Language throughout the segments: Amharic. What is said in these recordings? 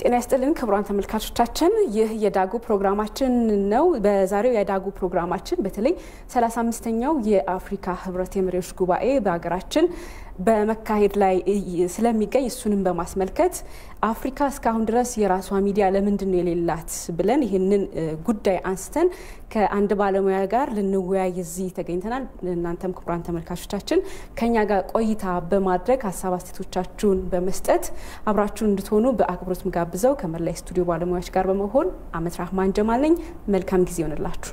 ጤና ይስጥልን ክቡራን ተመልካቾቻችን፣ ይህ የዳጉ ፕሮግራማችን ነው። በዛሬው የዳጉ ፕሮግራማችን በተለይ 35ኛው የአፍሪካ ህብረት የመሪዎች ጉባኤ በሀገራችን በመካሄድ ላይ ስለሚገኝ እሱንም በማስመልከት አፍሪካ እስካሁን ድረስ የራሷ ሚዲያ ለምንድን ነው የሌላት ብለን ይህንን ጉዳይ አንስተን ከአንድ ባለሙያ ጋር ልንወያይ እዚህ ተገኝተናል። እናንተም ክቡራን ተመልካቾቻችን ከኛ ጋር ቆይታ በማድረግ ሀሳብ አስተያየቶቻችሁን በመስጠት አብራችሁን እንድትሆኑ በአክብሮት ምጋብዘው ከመላይ ስቱዲዮ ባለሙያዎች ጋር በመሆን አመት ራህማን ጀማል ነኝ። መልካም ጊዜ ይሆንላችሁ።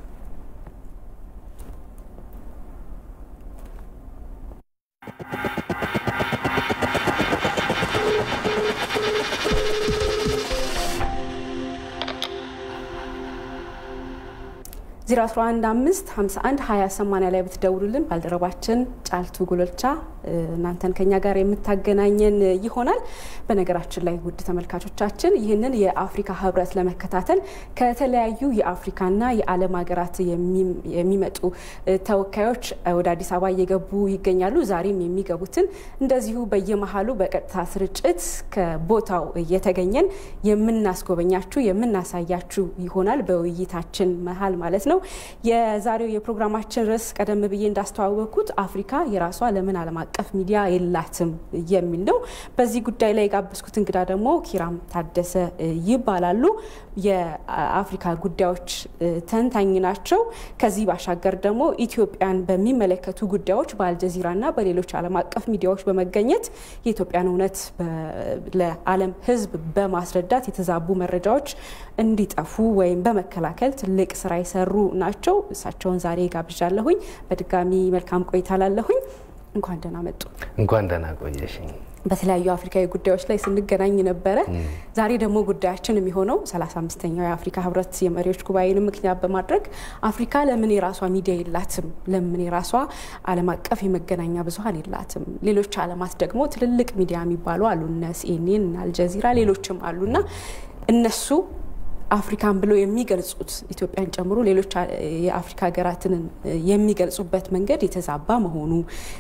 ዜሮ 11 5 51 20 80 ላይ ብትደውሉልን ባልደረባችን ጫልቱ ጉሎልቻ እናንተን ከኛ ጋር የምታገናኘን ይሆናል። በነገራችን ላይ ውድ ተመልካቾቻችን ይህንን የአፍሪካ ህብረት ለመከታተል ከተለያዩ የአፍሪካና የዓለም ሀገራት የሚመጡ ተወካዮች ወደ አዲስ አበባ እየገቡ ይገኛሉ። ዛሬም የሚገቡትን እንደዚሁ በየመሀሉ በቀጥታ ስርጭት ከቦታው እየተገኘን የምናስጎበኛችሁ የምናሳያችሁ ይሆናል በውይይታችን መሀል ማለት ነው። የዛሬው የፕሮግራማችን ርዕስ ቀደም ብዬ እንዳስተዋወቅኩት አፍሪካ የራሷ ለምን ዓለም አቀፍ ሚዲያ የላትም የሚል ነው። በዚህ ጉዳይ ላይ የጋበዝኩት እንግዳ ደግሞ ኪራም ታደሰ ይባላሉ። የአፍሪካ ጉዳዮች ተንታኝ ናቸው። ከዚህ ባሻገር ደግሞ ኢትዮጵያን በሚመለከቱ ጉዳዮች በአልጀዚራና በሌሎች ዓለም አቀፍ ሚዲያዎች በመገኘት የኢትዮጵያን እውነት ለዓለም ሕዝብ በማስረዳት የተዛቡ መረጃዎች እንዲጠፉ ወይም በመከላከል ትልቅ ስራ የሰሩ ናቸው። እሳቸውን ዛሬ ጋብዣለሁኝ። በድጋሚ መልካም ቆይታ ላለሁኝ። እንኳን ደህና መጡ። እንኳን ደህና ቆየሽኝ። በተለያዩ አፍሪካዊ ጉዳዮች ላይ ስንገናኝ ነበረ። ዛሬ ደግሞ ጉዳያችን የሚሆነው 35ኛው የአፍሪካ ህብረት የመሪዎች ጉባኤን ምክንያት በማድረግ አፍሪካ ለምን የራሷ ሚዲያ የላትም? ለምን የራሷ ዓለም አቀፍ የመገናኛ ብዙኃን የላትም? ሌሎች ዓለማት ደግሞ ትልልቅ ሚዲያ የሚባሉ አሉ፣ እነ ሲኤንኤን፣ አልጀዚራ፣ ሌሎችም አሉና እነሱ አፍሪካን ብሎ የሚገልጹት ኢትዮጵያን ጨምሮ ሌሎች የአፍሪካ ሀገራትን የሚገልጹበት መንገድ የተዛባ መሆኑ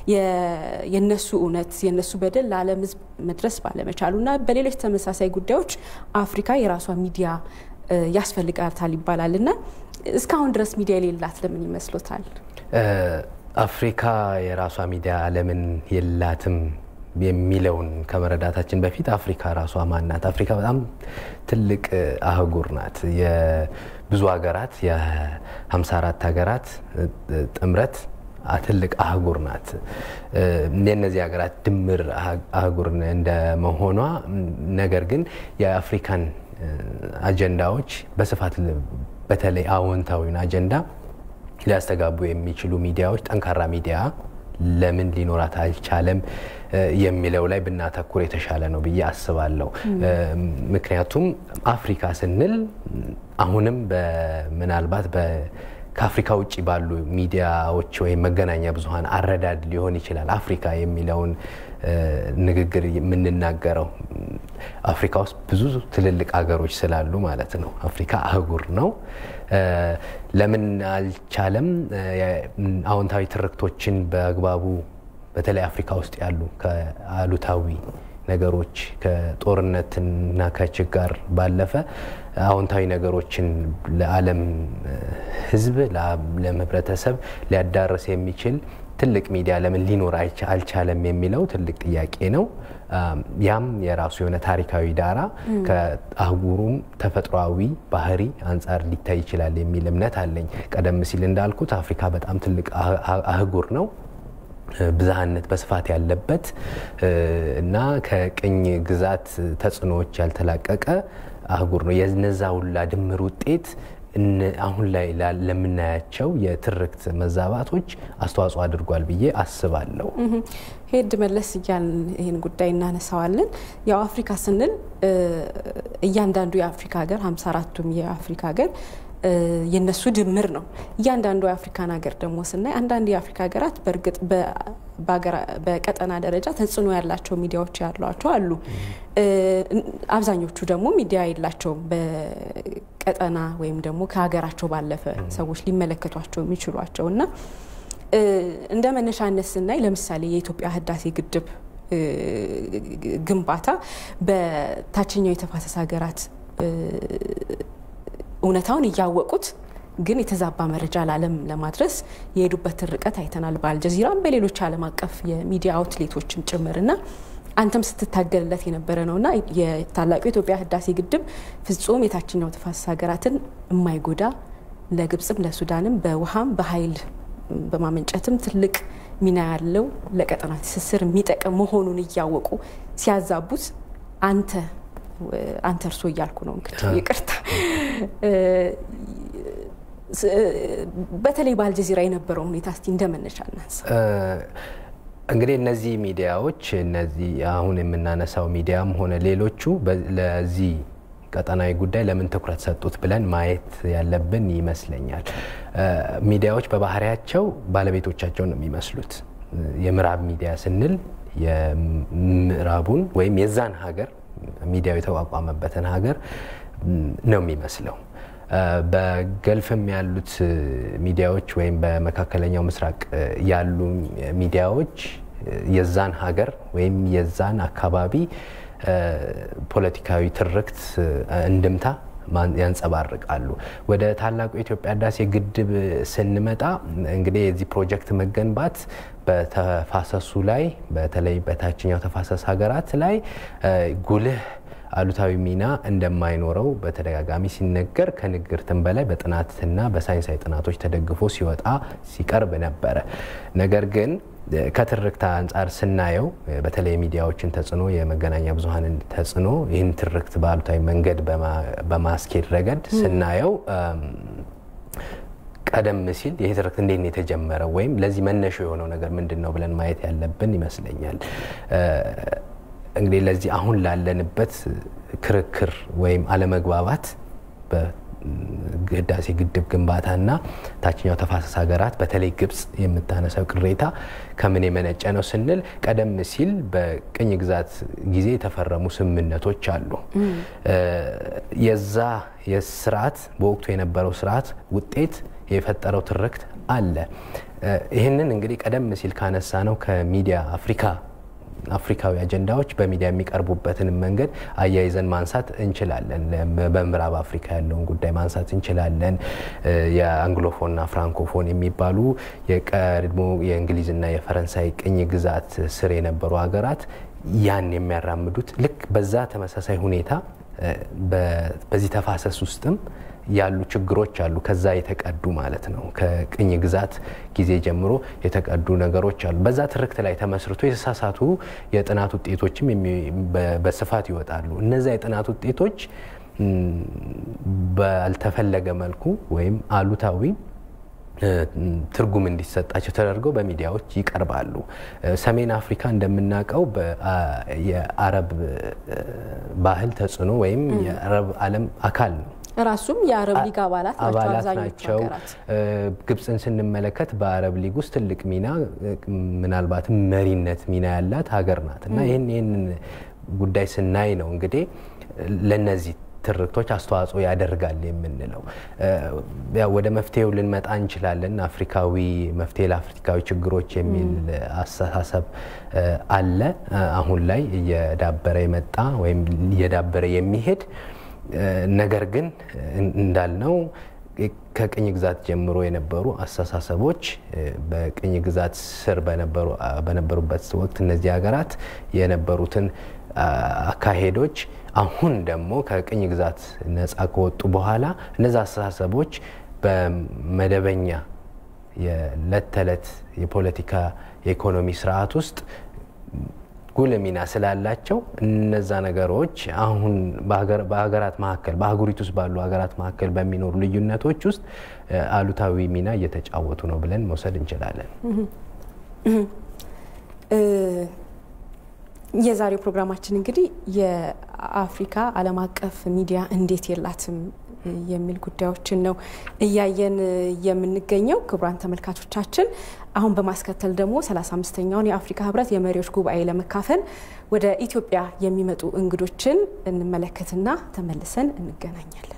የነሱ እውነት የነሱ በደል ለዓለም ሕዝብ መድረስ ባለመቻሉ እና በሌሎች ተመሳሳይ ጉዳዮች አፍሪካ የራሷ ሚዲያ ያስፈልጋታል ይባላል እና እስካሁን ድረስ ሚዲያ የሌላት ለምን ይመስሎታል? አፍሪካ የራሷ ሚዲያ ለምን የላትም የሚለውን ከመረዳታችን በፊት አፍሪካ ራሷ ማን ናት? አፍሪካ በጣም ትልቅ አህጉር ናት። የብዙ ሀገራት የ54 ሀገራት ጥምረት ትልቅ አህጉር ናት። የእነዚህ ሀገራት ድምር አህጉር እንደመሆኗ ነገር ግን የአፍሪካን አጀንዳዎች በስፋት በተለይ አዎንታዊን አጀንዳ ሊያስተጋቡ የሚችሉ ሚዲያዎች ጠንካራ ሚዲያ ለምን ሊኖራት አልቻለም የሚለው ላይ ብናተኩር የተሻለ ነው ብዬ አስባለሁ። ምክንያቱም አፍሪካ ስንል አሁንም ምናልባት ከአፍሪካ ውጭ ባሉ ሚዲያዎች ወይም መገናኛ ብዙኃን አረዳድ ሊሆን ይችላል አፍሪካ የሚለውን ንግግር የምንናገረው አፍሪካ ውስጥ ብዙ ትልልቅ ሀገሮች ስላሉ ማለት ነው። አፍሪካ አህጉር ነው። ለምን አልቻለም? አዎንታዊ ትርክቶችን በአግባቡ በተለይ አፍሪካ ውስጥ ያሉ ከአሉታዊ ነገሮች ከጦርነትና ከችጋር ባለፈ አዎንታዊ ነገሮችን ለዓለም ሕዝብ ለዓለም ሕብረተሰብ ሊያዳርስ የሚችል ትልቅ ሚዲያ ለምን ሊኖር አልቻለም የሚለው ትልቅ ጥያቄ ነው። ያም የራሱ የሆነ ታሪካዊ ዳራ ከአህጉሩም ተፈጥሯዊ ባህሪ አንጻር ሊታይ ይችላል የሚል እምነት አለኝ። ቀደም ሲል እንዳልኩት አፍሪካ በጣም ትልቅ አህጉር ነው። ብዝሃነት በስፋት ያለበት እና ከቅኝ ግዛት ተጽዕኖዎች ያልተላቀቀ አህጉር ነው። የነዛ ሁላ ድምር ውጤት አሁን ላይ ለምናያቸው የትርክት መዛባቶች አስተዋጽኦ አድርጓል ብዬ አስባለሁ። ሄድ መለስ እያልን ይህን ጉዳይ እናነሳዋለን። ያው አፍሪካ ስንል እያንዳንዱ የአፍሪካ ሀገር 54ቱም የአፍሪካ ሀገር የነሱ ድምር ነው። እያንዳንዱ የአፍሪካን ሀገር ደግሞ ስናይ አንዳንድ የአፍሪካ ሀገራት በእርግጥ በቀጠና ደረጃ ተጽዕኖ ያላቸው ሚዲያዎች ያሏቸው አሉ። አብዛኞቹ ደግሞ ሚዲያ የላቸውም። በቀጠና ወይም ደግሞ ከሀገራቸው ባለፈ ሰዎች ሊመለከቷቸው የሚችሏቸው እና እንደ መነሻነት ስናይ ለምሳሌ የኢትዮጵያ ህዳሴ ግድብ ግንባታ በታችኛው የተፋሰስ ሀገራት እውነታውን እያወቁት ግን የተዛባ መረጃ ለዓለም ለማድረስ የሄዱበትን ርቀት አይተናል። በአልጀዚራም በሌሎች ዓለም አቀፍ የሚዲያ አውትሌቶችም ጭምርና አንተም ስትታገልለት የነበረ ነውና የታላቁ የኢትዮጵያ ህዳሴ ግድብ ፍጹም የታችኛው ተፋሰስ ሀገራትን የማይጎዳ ለግብፅም ለሱዳንም በውሃም በኃይል በማመንጨትም ትልቅ ሚና ያለው ለቀጠና ትስስር የሚጠቅም መሆኑን እያወቁ ሲያዛቡት አንተ አንተ እርሶ እያልኩ ነው እንግዲህ ይቅርታ። በተለይ በአልጀዚራ የነበረው ሁኔታ እስቲ እንደመነሻ እናንሳ። እንግዲህ እነዚህ ሚዲያዎች እነዚህ አሁን የምናነሳው ሚዲያም ሆነ ሌሎቹ ለዚህ ቀጠናዊ ጉዳይ ለምን ትኩረት ሰጡት ብለን ማየት ያለብን ይመስለኛል። ሚዲያዎች በባህሪያቸው ባለቤቶቻቸውን ነው የሚመስሉት። የምዕራብ ሚዲያ ስንል የምዕራቡን ወይም የዛን ሀገር ሚዲያው የተቋቋመበትን ሀገር ነው የሚመስለው። በገልፍም ያሉት ሚዲያዎች ወይም በመካከለኛው ምስራቅ ያሉ ሚዲያዎች የዛን ሀገር ወይም የዛን አካባቢ ፖለቲካዊ ትርክት እንድምታ ያንጸባርቃሉ። ወደ ታላቁ የኢትዮጵያ ህዳሴ ግድብ ስንመጣ እንግዲህ የዚህ ፕሮጀክት መገንባት በተፋሰሱ ላይ በተለይ በታችኛው ተፋሰስ ሀገራት ላይ ጉልህ አሉታዊ ሚና እንደማይኖረው በተደጋጋሚ ሲነገር ከንግርትም በላይ በጥናትና በሳይንሳዊ ጥናቶች ተደግፎ ሲወጣ ሲቀርብ ነበረ። ነገር ግን ከትርክት አንጻር ስናየው በተለይ የሚዲያዎችን ተጽዕኖ፣ የመገናኛ ብዙኃንን ተጽዕኖ ይህን ትርክት በአሉታዊ መንገድ በማስኬድ ረገድ ስናየው ቀደም ሲል ይህ ትርክት እንዴት ነው የተጀመረው ወይም ለዚህ መነሾ የሆነው ነገር ምንድን ነው ብለን ማየት ያለብን ይመስለኛል። እንግዲህ ለዚህ አሁን ላለንበት ክርክር ወይም አለመግባባት በህዳሴ ግድብ ግንባታና ታችኛው ተፋሰስ ሀገራት በተለይ ግብጽ የምታነሳው ቅሬታ ከምን የመነጨ ነው ስንል ቀደም ሲል በቅኝ ግዛት ጊዜ የተፈረሙ ስምምነቶች አሉ። የዛ የስርዓት በወቅቱ የነበረው ስርዓት ውጤት የፈጠረው ትርክት አለ። ይህንን እንግዲህ ቀደም ሲል ካነሳ ነው ከሚዲያ አፍሪካ አፍሪካዊ አጀንዳዎች በሚዲያ የሚቀርቡበትን መንገድ አያይዘን ማንሳት እንችላለን። በምዕራብ አፍሪካ ያለውን ጉዳይ ማንሳት እንችላለን። የአንግሎፎንና ፍራንኮፎን የሚባሉ የቀድሞ የእንግሊዝና የፈረንሳይ ቅኝ ግዛት ስር የነበሩ ሀገራት ያን የሚያራምዱት ልክ በዛ ተመሳሳይ ሁኔታ በዚህ ተፋሰስ ውስጥም ያሉ ችግሮች አሉ። ከዛ የተቀዱ ማለት ነው። ከቅኝ ግዛት ጊዜ ጀምሮ የተቀዱ ነገሮች አሉ። በዛ ትርክት ላይ ተመስርቶ የተሳሳቱ የጥናት ውጤቶችም በስፋት ይወጣሉ። እነዛ የጥናት ውጤቶች ባልተፈለገ መልኩ ወይም አሉታዊ ትርጉም እንዲሰጣቸው ተደርገው በሚዲያዎች ይቀርባሉ። ሰሜን አፍሪካ እንደምናውቀው የአረብ ባህል ተጽዕኖ ወይም የአረብ ዓለም አካል ነው። ራሱም የአረብ ሊግ አባላት አባላት ናቸው። ግብፅን ስንመለከት በአረብ ሊግ ውስጥ ትልቅ ሚና ምናልባትም መሪነት ሚና ያላት ሀገር ናት እና ይህን ይህንን ጉዳይ ስናይ ነው እንግዲህ ለነዚህ ትርክቶች አስተዋጽኦ ያደርጋል የምንለው። ወደ መፍትሄው ልንመጣ እንችላለን። አፍሪካዊ መፍትሄ ለአፍሪካዊ ችግሮች የሚል አስተሳሰብ አለ። አሁን ላይ እየዳበረ የመጣ ወይም እየዳበረ የሚሄድ ነገር ግን እንዳልነው ከቅኝ ግዛት ጀምሮ የነበሩ አስተሳሰቦች በቅኝ ግዛት ስር በነበሩበት ወቅት እነዚህ ሀገራት የነበሩትን አካሄዶች አሁን ደግሞ ከቅኝ ግዛት ነፃ ከወጡ በኋላ እነዚ አስተሳሰቦች በመደበኛ የዕለት ተዕለት የፖለቲካ የኢኮኖሚ ስርዓት ውስጥ ጉልህ ሚና ስላላቸው እነዛ ነገሮች አሁን በሀገራት መካከል በአህጉሪቱ ውስጥ ባሉ ሀገራት መካከል በሚኖሩ ልዩነቶች ውስጥ አሉታዊ ሚና እየተጫወቱ ነው ብለን መውሰድ እንችላለን። የዛሬው ፕሮግራማችን እንግዲህ የአፍሪካ ዓለም አቀፍ ሚዲያ እንዴት የላትም የሚል ጉዳዮችን ነው እያየን የምንገኘው። ክቡራን ተመልካቾቻችን አሁን በማስከተል ደግሞ 35ኛውን የአፍሪካ ህብረት የመሪዎች ጉባኤ ለመካፈል ወደ ኢትዮጵያ የሚመጡ እንግዶችን እንመለከትና ተመልሰን እንገናኛለን።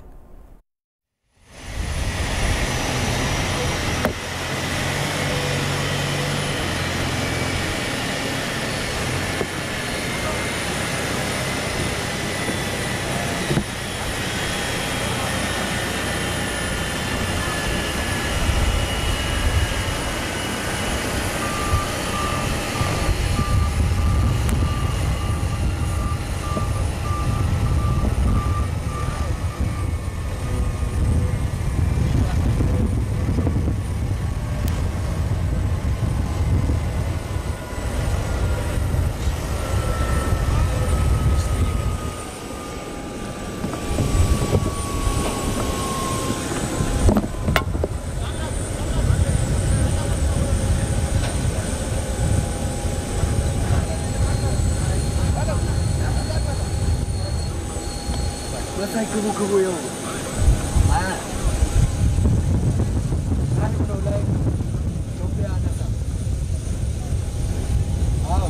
መሳይ ግቡ ግቡ ይኸው አ ታሪክ ነው ላይ ኢትዮጵያ ነሳ አዎ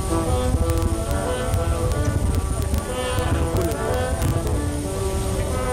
Thank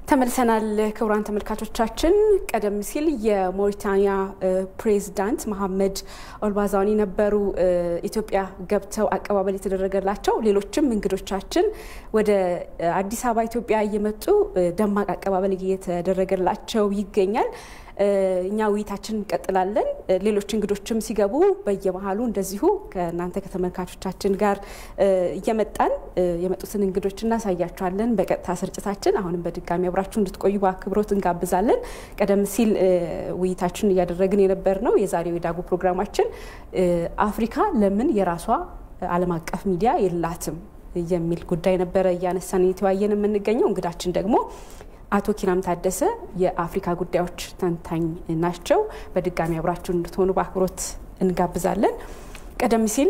ተመልሰናል ክቡራን ተመልካቾቻችን። ቀደም ሲል የሞሪታኒያ ፕሬዚዳንት መሐመድ ኦልባዛኒ ነበሩ ኢትዮጵያ ገብተው አቀባበል የተደረገላቸው። ሌሎችም እንግዶቻችን ወደ አዲስ አበባ ኢትዮጵያ እየመጡ ደማቅ አቀባበል እየተደረገላቸው ይገኛል። እኛ ውይይታችን እንቀጥላለን። ሌሎች እንግዶችም ሲገቡ በየመሀሉ እንደዚሁ ከእናንተ ከተመልካቾቻችን ጋር እየመጣን የመጡትን እንግዶች እናሳያቸዋለን በቀጥታ ስርጭታችን። አሁንም በድጋሚ አብራችሁ እንድትቆዩ በአክብሮት እንጋብዛለን። ቀደም ሲል ውይይታችን እያደረግን የነበር ነው የዛሬው የዳጉ ፕሮግራማችን አፍሪካ ለምን የራሷ ዓለም አቀፍ ሚዲያ የላትም የሚል ጉዳይ ነበረ እያነሳን እየተወያየን የምንገኘው። እንግዳችን ደግሞ አቶ ኪራም ታደሰ የአፍሪካ ጉዳዮች ተንታኝ ናቸው። በድጋሚ አብራችሁን እንድትሆኑ በአክብሮት እንጋብዛለን። ቀደም ሲል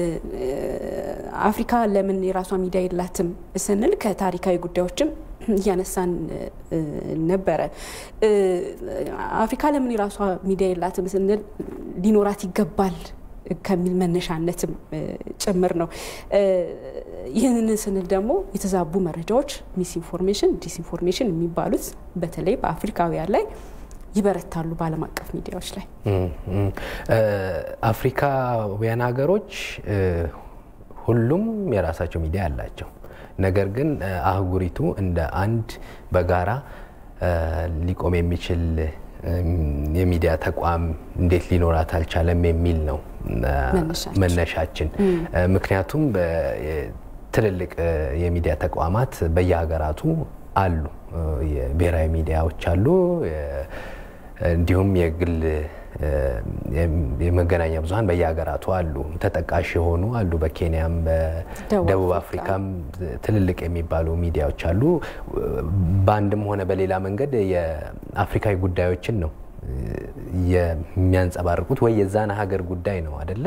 አፍሪካ ለምን የራሷ ሚዲያ የላትም ስንል ከታሪካዊ ጉዳዮችም እያነሳን ነበረ። አፍሪካ ለምን የራሷ ሚዲያ የላትም ስንል ሊኖራት ይገባል ከሚል መነሻነትም ጭምር ነው። ይህንን ስንል ደግሞ የተዛቡ መረጃዎች ሚስኢንፎርሜሽን፣ ዲስኢንፎርሜሽን የሚባሉት በተለይ በአፍሪካውያን ላይ ይበረታሉ በዓለም አቀፍ ሚዲያዎች ላይ። አፍሪካውያን ሀገሮች ሁሉም የራሳቸው ሚዲያ አላቸው። ነገር ግን አህጉሪቱ እንደ አንድ በጋራ ሊቆም የሚችል የሚዲያ ተቋም እንዴት ሊኖራት አልቻለም የሚል ነው መነሻችን። ምክንያቱም ትልልቅ የሚዲያ ተቋማት በየሀገራቱ አሉ። የብሔራዊ ሚዲያዎች አሉ፣ እንዲሁም የግል የመገናኛ ብዙኃን በየሀገራቱ አሉ። ተጠቃሽ የሆኑ አሉ። በኬንያም በደቡብ አፍሪካም ትልልቅ የሚባሉ ሚዲያዎች አሉ። በአንድም ሆነ በሌላ መንገድ የአፍሪካዊ ጉዳዮችን ነው የሚያንጸባርቁት ወይ የዛን ሀገር ጉዳይ ነው አደለ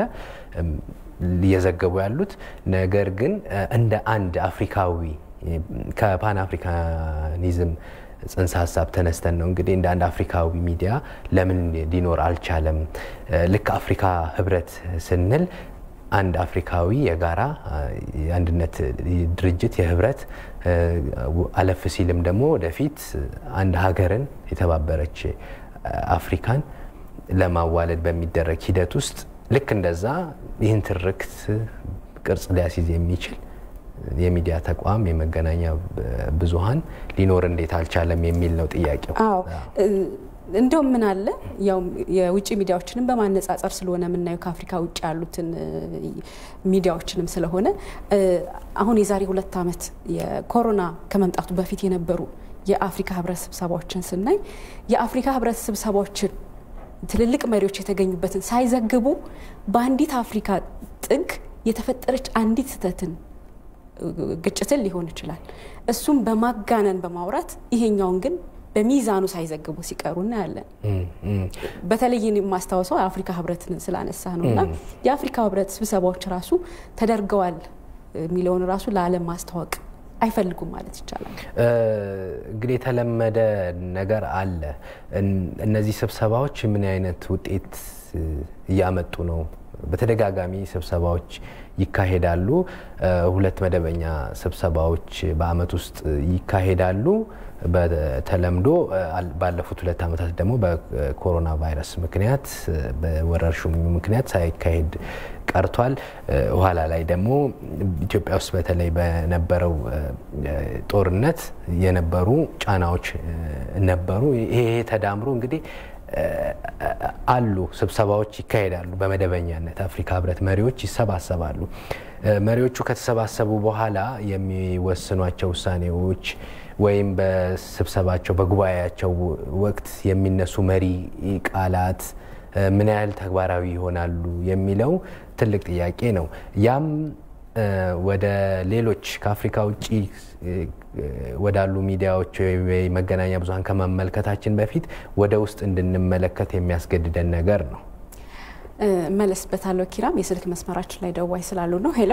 እየዘገቡ ያሉት። ነገር ግን እንደ አንድ አፍሪካዊ ከፓን አፍሪካኒዝም ጽንሰ ሀሳብ ተነስተን ነው እንግዲህ እንደ አንድ አፍሪካዊ ሚዲያ ለምን ሊኖር አልቻለም? ልክ አፍሪካ ህብረት ስንል አንድ አፍሪካዊ የጋራ የአንድነት ድርጅት የህብረት አለፍ ሲልም ደግሞ ወደፊት አንድ ሀገርን የተባበረች አፍሪካን ለማዋለድ በሚደረግ ሂደት ውስጥ ልክ እንደዛ ይህን ትርክት ቅርጽ ሊያስይዝ የሚችል የሚዲያ ተቋም የመገናኛ ብዙኃን ሊኖር እንዴት አልቻለም የሚል ነው ጥያቄው። አዎ እንደውም ምን አለ ያው የውጭ ሚዲያዎችንም በማነጻጸር ስለሆነ የምናየው ከአፍሪካ ውጭ ያሉትን ሚዲያዎችንም ስለሆነ አሁን የዛሬ ሁለት ዓመት የኮሮና ከመምጣቱ በፊት የነበሩ የአፍሪካ ህብረት ስብሰባዎችን ስናይ የአፍሪካ ህብረት ስብሰባዎችን ትልልቅ መሪዎች የተገኙበትን ሳይዘግቡ በአንዲት አፍሪካ ጥግ የተፈጠረች አንዲት ስህተትን ግጭትን ሊሆን ይችላል እሱም በማጋነን በማውራት ይሄኛውን ግን በሚዛኑ ሳይዘግቡ ሲቀሩ እናያለን። በተለይ የማስታወሰው የአፍሪካ ህብረትን ስላነሳ ነው እና የአፍሪካ ህብረት ስብሰባዎች ራሱ ተደርገዋል የሚለውን ራሱ ለዓለም ማስተዋወቅ አይፈልጉም ማለት ይቻላል። እንግዲህ የተለመደ ነገር አለ። እነዚህ ስብሰባዎች ምን አይነት ውጤት እያመጡ ነው? በተደጋጋሚ ስብሰባዎች ይካሄዳሉ። ሁለት መደበኛ ስብሰባዎች በአመት ውስጥ ይካሄዳሉ። በተለምዶ ባለፉት ሁለት ዓመታት ደግሞ በኮሮና ቫይረስ ምክንያት በወረርሽኙ ምክንያት ሳይካሄድ ቀርቷል። ኋላ ላይ ደግሞ ኢትዮጵያ ውስጥ በተለይ በነበረው ጦርነት የነበሩ ጫናዎች ነበሩ። ይሄ ተዳምሮ እንግዲህ አሉ ስብሰባዎች ይካሄዳሉ። በመደበኛነት አፍሪካ ህብረት መሪዎች ይሰባሰባሉ። መሪዎቹ ከተሰባሰቡ በኋላ የሚወስኗቸው ውሳኔዎች ወይም በስብሰባቸው በጉባኤያቸው ወቅት የሚነሱ መሪ ቃላት ምን ያህል ተግባራዊ ይሆናሉ የሚለው ትልቅ ጥያቄ ነው። ያም ወደ ሌሎች ከአፍሪካ ውጭ ወዳሉ ሚዲያዎች ወይ መገናኛ ብዙኃን ከመመልከታችን በፊት ወደ ውስጥ እንድንመለከት የሚያስገድደን ነገር ነው። መለስበታለሁ። ኪራም የስልክ መስመራችን ላይ ደዋይ ስላሉ ነው። ሄሎ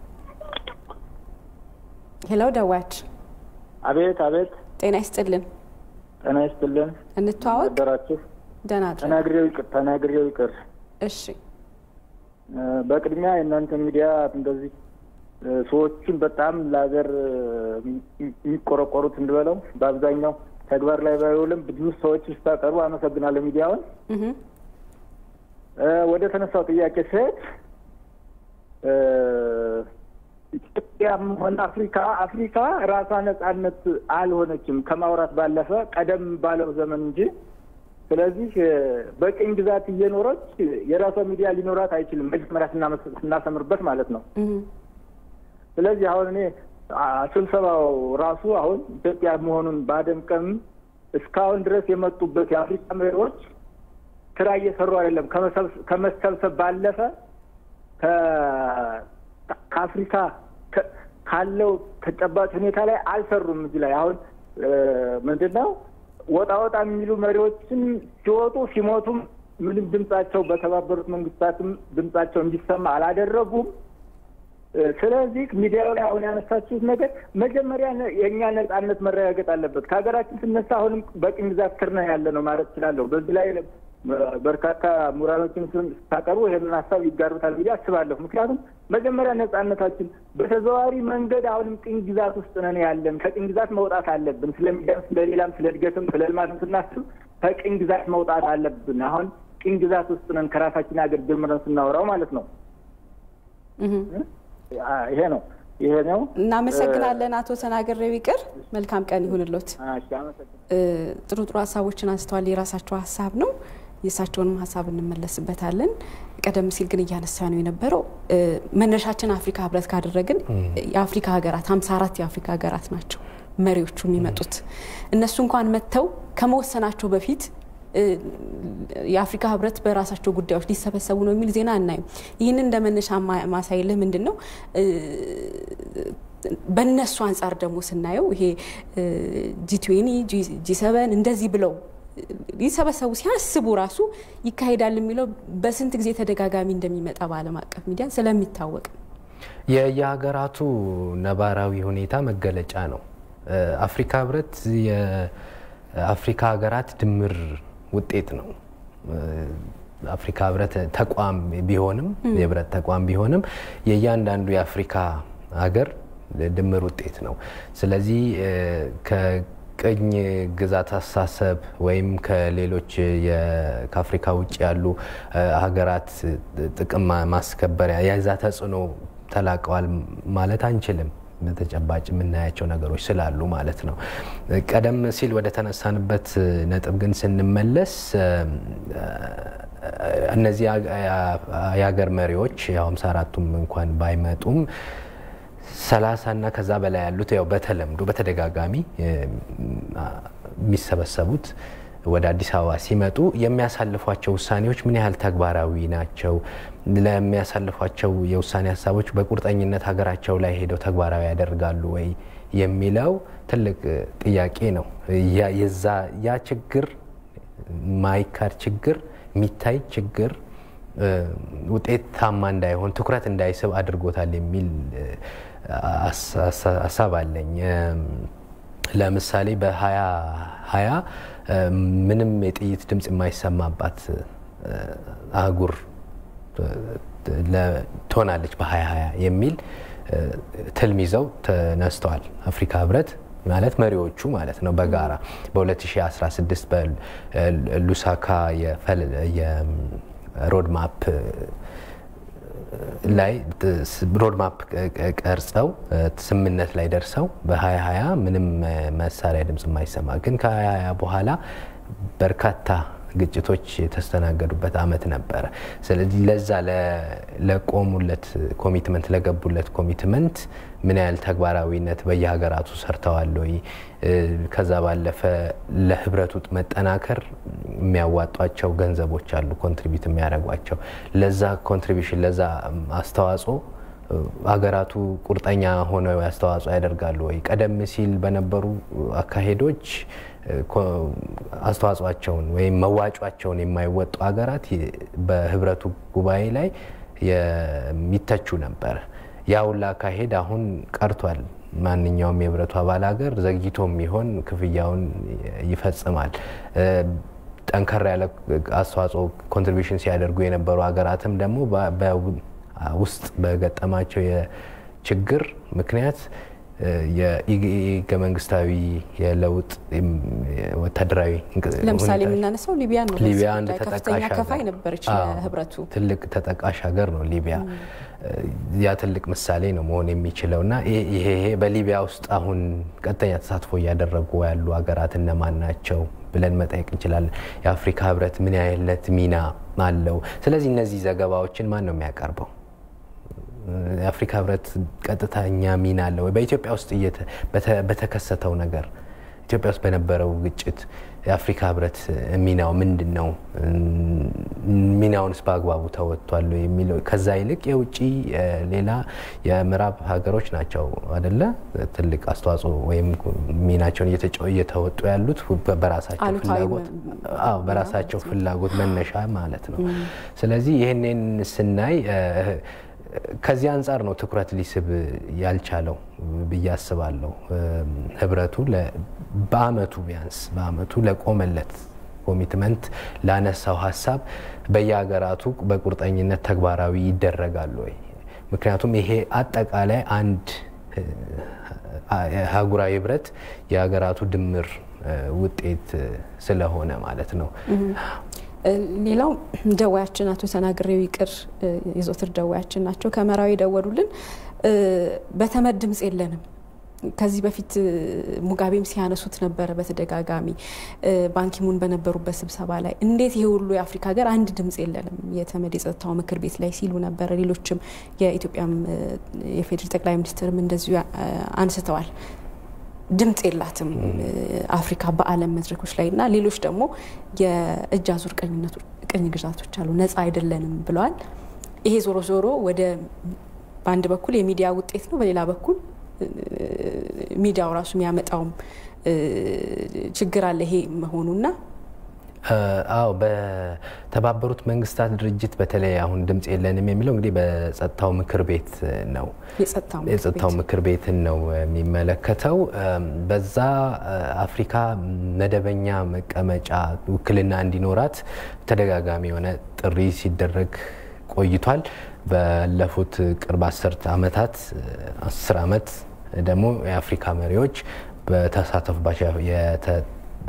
ሄሎ፣ ደዋያች አቤት አቤት። ጤና ይስጥልን። ጤና ይስጥልን። እንተዋወቅ። ደራችሁ ደህና አድረን። ተናግሬው ይቅር ተናግሬው ይቅር። እሺ በቅድሚያ የእናንተ ሚዲያ እንደዚህ ሰዎቹን በጣም ለሀገር የሚቆረቆሩት እንድበለው በአብዛኛው ተግባር ላይ ባይውልም ብዙ ሰዎች ስታቀርቡ አመሰግናለሁ ሚዲያውን። ወደ ተነሳው ጥያቄ ስሄድ ኢትዮጵያም ሆነ አፍሪካ አፍሪካ ራሷ ነጻነት አልሆነችም ከማውራት ባለፈ ቀደም ባለው ዘመን እንጂ። ስለዚህ በቅኝ ግዛት እየኖረች የራሷ ሚዲያ ሊኖራት አይችልም፣ መጀመሪያ ስናሰምርበት ማለት ነው። ስለዚህ አሁን እኔ ስብሰባው ራሱ አሁን ኢትዮጵያ መሆኑን ባደንቅም እስካሁን ድረስ የመጡበት የአፍሪካ መሪዎች ስራ እየሰሩ አይደለም። ከመሰብሰብ ባለፈ ከአፍሪካ ካለው ተጨባጭ ሁኔታ ላይ አልሰሩም። እዚህ ላይ አሁን ምንድን ነው ወጣ ወጣ የሚሉ መሪዎችን ሲወጡ ሲሞቱም ምንም ድምጻቸው በተባበሩት መንግስታትም ድምጻቸው እንዲሰማ አላደረጉም። ስለዚህ ሚዲያው ላይ አሁን ያነሳችሁት ነገር መጀመሪያ የእኛ ነጻነት መረጋገጥ አለበት። ከሀገራችን ስነሳ አሁንም በቅኝ ግዛት ስር ነው ያለ ነው ማለት እችላለሁ። በዚህ ላይ በርካታ ምሁራኖችን ስታቀርቡ ይህንን ሀሳብ ይጋሩታል ብዬ አስባለሁ። ምክንያቱም መጀመሪያ ነጻነታችን በተዘዋዋሪ መንገድ አሁንም ቅኝ ግዛት ውስጥ ነን ያለን። ከቅኝ ግዛት መውጣት አለብን። ስለሚደርስ ስለሌላም፣ ስለ እድገትም ስለ ልማትም ስናስብ ከቅኝ ግዛት መውጣት አለብን። አሁን ቅኝ ግዛት ውስጥ ነን ከራሳችን ሀገር ጀምረን ስናወራው ማለት ነው። ይሄ ነው ይሄ ነው። እናመሰግናለን አቶ ተናገሬው ይቅር። መልካም ቀን ይሁንሎት። ጥሩ ጥሩ ሀሳቦችን አንስተዋል። የራሳቸው ሀሳብ ነው። የእሳቸውንም ሀሳብ እንመለስበታለን። ቀደም ሲል ግን እያነሳ ነው የነበረው መነሻችን አፍሪካ ህብረት ካደረግን የአፍሪካ ሀገራት ሀምሳ አራት የአፍሪካ ሀገራት ናቸው መሪዎቹ የሚመጡት እነሱ እንኳን መጥተው ከመወሰናቸው በፊት የአፍሪካ ህብረት በራሳቸው ጉዳዮች ሊሰበሰቡ ነው የሚል ዜና አናይም። ይህንን እንደ መነሻ ማሳይልህ ምንድን ነው በእነሱ አንጻር ደግሞ ስናየው ይሄ ጂ ጂ ሰቨን እንደዚህ ብለው ሊሰበሰቡ ሲያስቡ ራሱ ይካሄዳል የሚለው በስንት ጊዜ ተደጋጋሚ እንደሚመጣ በዓለም አቀፍ ሚዲያ ስለሚታወቅ የየሀገራቱ ነባራዊ ሁኔታ መገለጫ ነው። አፍሪካ ህብረት የአፍሪካ ሀገራት ድምር ውጤት ነው። አፍሪካ ህብረት ተቋም ቢሆንም የህብረት ተቋም ቢሆንም የእያንዳንዱ የአፍሪካ ሀገር ድምር ውጤት ነው። ስለዚህ ከቅኝ ግዛት አስተሳሰብ ወይም ከሌሎች ከአፍሪካ ውጭ ያሉ ሀገራት ጥቅም ማስከበሪያ የዛ ተጽዕኖ ተላቀዋል ማለት አንችልም። በተጨባጭ የምናያቸው ነገሮች ስላሉ ማለት ነው። ቀደም ሲል ወደ ተነሳንበት ነጥብ ግን ስንመለስ እነዚህ የሀገር መሪዎች ያው ሃምሳ አራቱም እንኳን ባይመጡም ሰላሳ እና ከዛ በላይ ያሉት ያው በተለምዶ በተደጋጋሚ የሚሰበሰቡት ወደ አዲስ አበባ ሲመጡ የሚያሳልፏቸው ውሳኔዎች ምን ያህል ተግባራዊ ናቸው? ለሚያሳልፏቸው የውሳኔ ሀሳቦች በቁርጠኝነት ሀገራቸው ላይ ሄደው ተግባራዊ ያደርጋሉ ወይ የሚለው ትልቅ ጥያቄ ነው። ያ ችግር ማይካድ ችግር የሚታይ ችግር ውጤታማ እንዳይሆን ትኩረት እንዳይስብ አድርጎታል የሚል ሀሳብ አለኝ። ለምሳሌ በሀያ ሀያ ምንም የጥይት ድምፅ የማይሰማባት አህጉር ትሆናለች በሀያ ሀያ የሚል ትልም ይዘው ተነስተዋል። አፍሪካ ህብረት ማለት መሪዎቹ ማለት ነው በጋራ በ2016 በሉሳካ የሮድማፕ ላይ ሮድማፕ ቀርጸው ስምምነት ላይ ደርሰው በ2020 ምንም መሳሪያ ድምፅ የማይሰማ ግን ከ2020 በኋላ በርካታ ግጭቶች የተስተናገዱበት አመት ነበረ። ስለዚህ ለዛ ለቆሙለት ኮሚትመንት ለገቡለት ኮሚትመንት ምን ያህል ተግባራዊነት በየሀገራቱ ሰርተዋል ወይ? ከዛ ባለፈ ለህብረቱ መጠናከር የሚያዋጧቸው ገንዘቦች አሉ፣ ኮንትሪቢዩት የሚያደርጓቸው ለዛ ኮንትሪቢሽን ለዛ አስተዋጽኦ ሀገራቱ ቁርጠኛ ሆነው አስተዋጽኦ ያደርጋሉ ወይ? ቀደም ሲል በነበሩ አካሄዶች አስተዋጽኦቸውን ወይም መዋጯቸውን የማይወጡ ሀገራት በህብረቱ ጉባኤ ላይ የሚተቹ ነበር። ያ ሁላ አካሄድ አሁን ቀርቷል። ማንኛውም የህብረቱ አባል ሀገር ዘግይቶም ቢሆን ክፍያውን ይፈጽማል። ጠንከር ያለ አስተዋጽኦ ኮንትሪቢሽን ሲያደርጉ የነበሩ ሀገራትም ደግሞ ውስጥ በገጠማቸው ችግር ምክንያት የህገ መንግስታዊ የለውጥ ወታደራዊ ለምሳሌ የምናነሳው ሊቢያ ነው። ሊቢያ አንድ ከፍተኛ ተጠቃሽ ከፋይ ሀገር ነበረች አዎ፣ ለህብረቱ። ትልቅ ተጠቃሽ ሀገር ነው ሊቢያ። ያ ትልቅ ምሳሌ ነው መሆን የሚችለው እና ይሄ ይሄ በሊቢያ ውስጥ አሁን ቀጥተኛ ተሳትፎ እያደረጉ ያሉ ሀገራት እነማን ናቸው ብለን መጠየቅ እንችላለን። የአፍሪካ ህብረት ምን አይነት ሚና አለው? ስለዚህ እነዚህ ዘገባዎችን ማን ነው የሚያቀርበው? የአፍሪካ ህብረት ቀጥተኛ ሚና አለ ወይ? በኢትዮጵያ ውስጥ እየተ- በተ- በተከሰተው ነገር ኢትዮጵያ ውስጥ በነበረው ግጭት የአፍሪካ ህብረት ሚናው ምንድን ነው? ሚናውንስ በአግባቡ ተወጥቷል ወይ የሚለው ከዛ ይልቅ የውጭ እ፣ ሌላ የምዕራብ ሀገሮች ናቸው አደለ ትልቅ አስተዋጽኦ ወይም ሚናቸውን እየተጫ- እየተወጡ ያሉት በራሳቸው አሉታዊ ፍላጎት መ- አዎ በራሳቸው ፍላጎት መነሻ ማለት ነው። ስለዚህ ይህንን ስናይ እ፣ ከዚህ አንጻር ነው ትኩረት ሊስብ ያልቻለው ብዬ አስባለሁ። እም፣ ህብረቱ ለ- በአመቱ ቢያንስ በአመቱ ለቆመለት ኮሚትመንት ላነሳው ሀሳብ በየሀገራቱ በቁርጠኝነት ተግባራዊ ይደረጋሉ ወይ? ምክንያቱም ይሄ አጠቃላይ አንድ እ፣ አህጉራዊ ህብረት የሀገራቱ ድምር እ፣ ውጤት እ፣ ስለሆነ ማለት ነው። እ፣ ሌላው ደዋያችን አቶ ተናግሬው ይቅር እ፣ የዘወትር ደዋያችን ናቸው። ከመራዊ የደወሉልን እ፣ በተመድ ድምፅ የለንም። ከዚህ በፊት እ፣ ሙጋቤም ሲያነሱት ነበረ በተደጋጋሚ እ፣ ባንኪሙን በነበሩበት ስብሰባ ላይ እንዴት ይሄ ሁሉ የአፍሪካ ሀገር አንድ ድምፅ የለንም የተመድ የጸጥታው ምክር ቤት ላይ ሲሉ ነበረ። ሌሎችም የኢትዮጵያም እ፣ የፌዴራል ጠቅላይ ሚኒስትርም እንደዚሁ እ፣ አንስተዋል። ድምፅ የላትም እ፣ አፍሪካ በዓለም መድረኮች ላይ እና ሌሎች ደግሞ የእጅ አዙር ቀኝነቶች- ቅኝ ግዛቶች አሉ፣ ነፃ አይደለንም ብለዋል። ይሄ ዞሮ ዞሮ ወደ በአንድ በኩል የሚዲያ ውጤት ነው፣ በሌላ በኩል እ፣ ሚዲያው ራሱ የሚያመጣውም እ፣ ችግር አለ ይሄ መሆኑና እ፣ አዎ በተባበሩት መንግስታት ድርጅት በተለይ አሁን ድምፅ የለንም የሚለው እንግዲህ በጸጥታው ምክር ቤት ነው። የጸጥታው ምክር የጸጥታው ቤት ምክር ቤትን ነው የሚመለከተው። እም፣ በዛ እ፣ አፍሪካ መደበኛ መቀመጫ ውክልና እንዲኖራት ተደጋጋሚ የሆነ ጥሪ ሲደረግ ቆይቷል። ባለፉት ቅርብ አስርት ዓመታት እ፣ አስር ዓመት ደግሞ የአፍሪካ መሪዎች በተሳተፉባቸው የተ-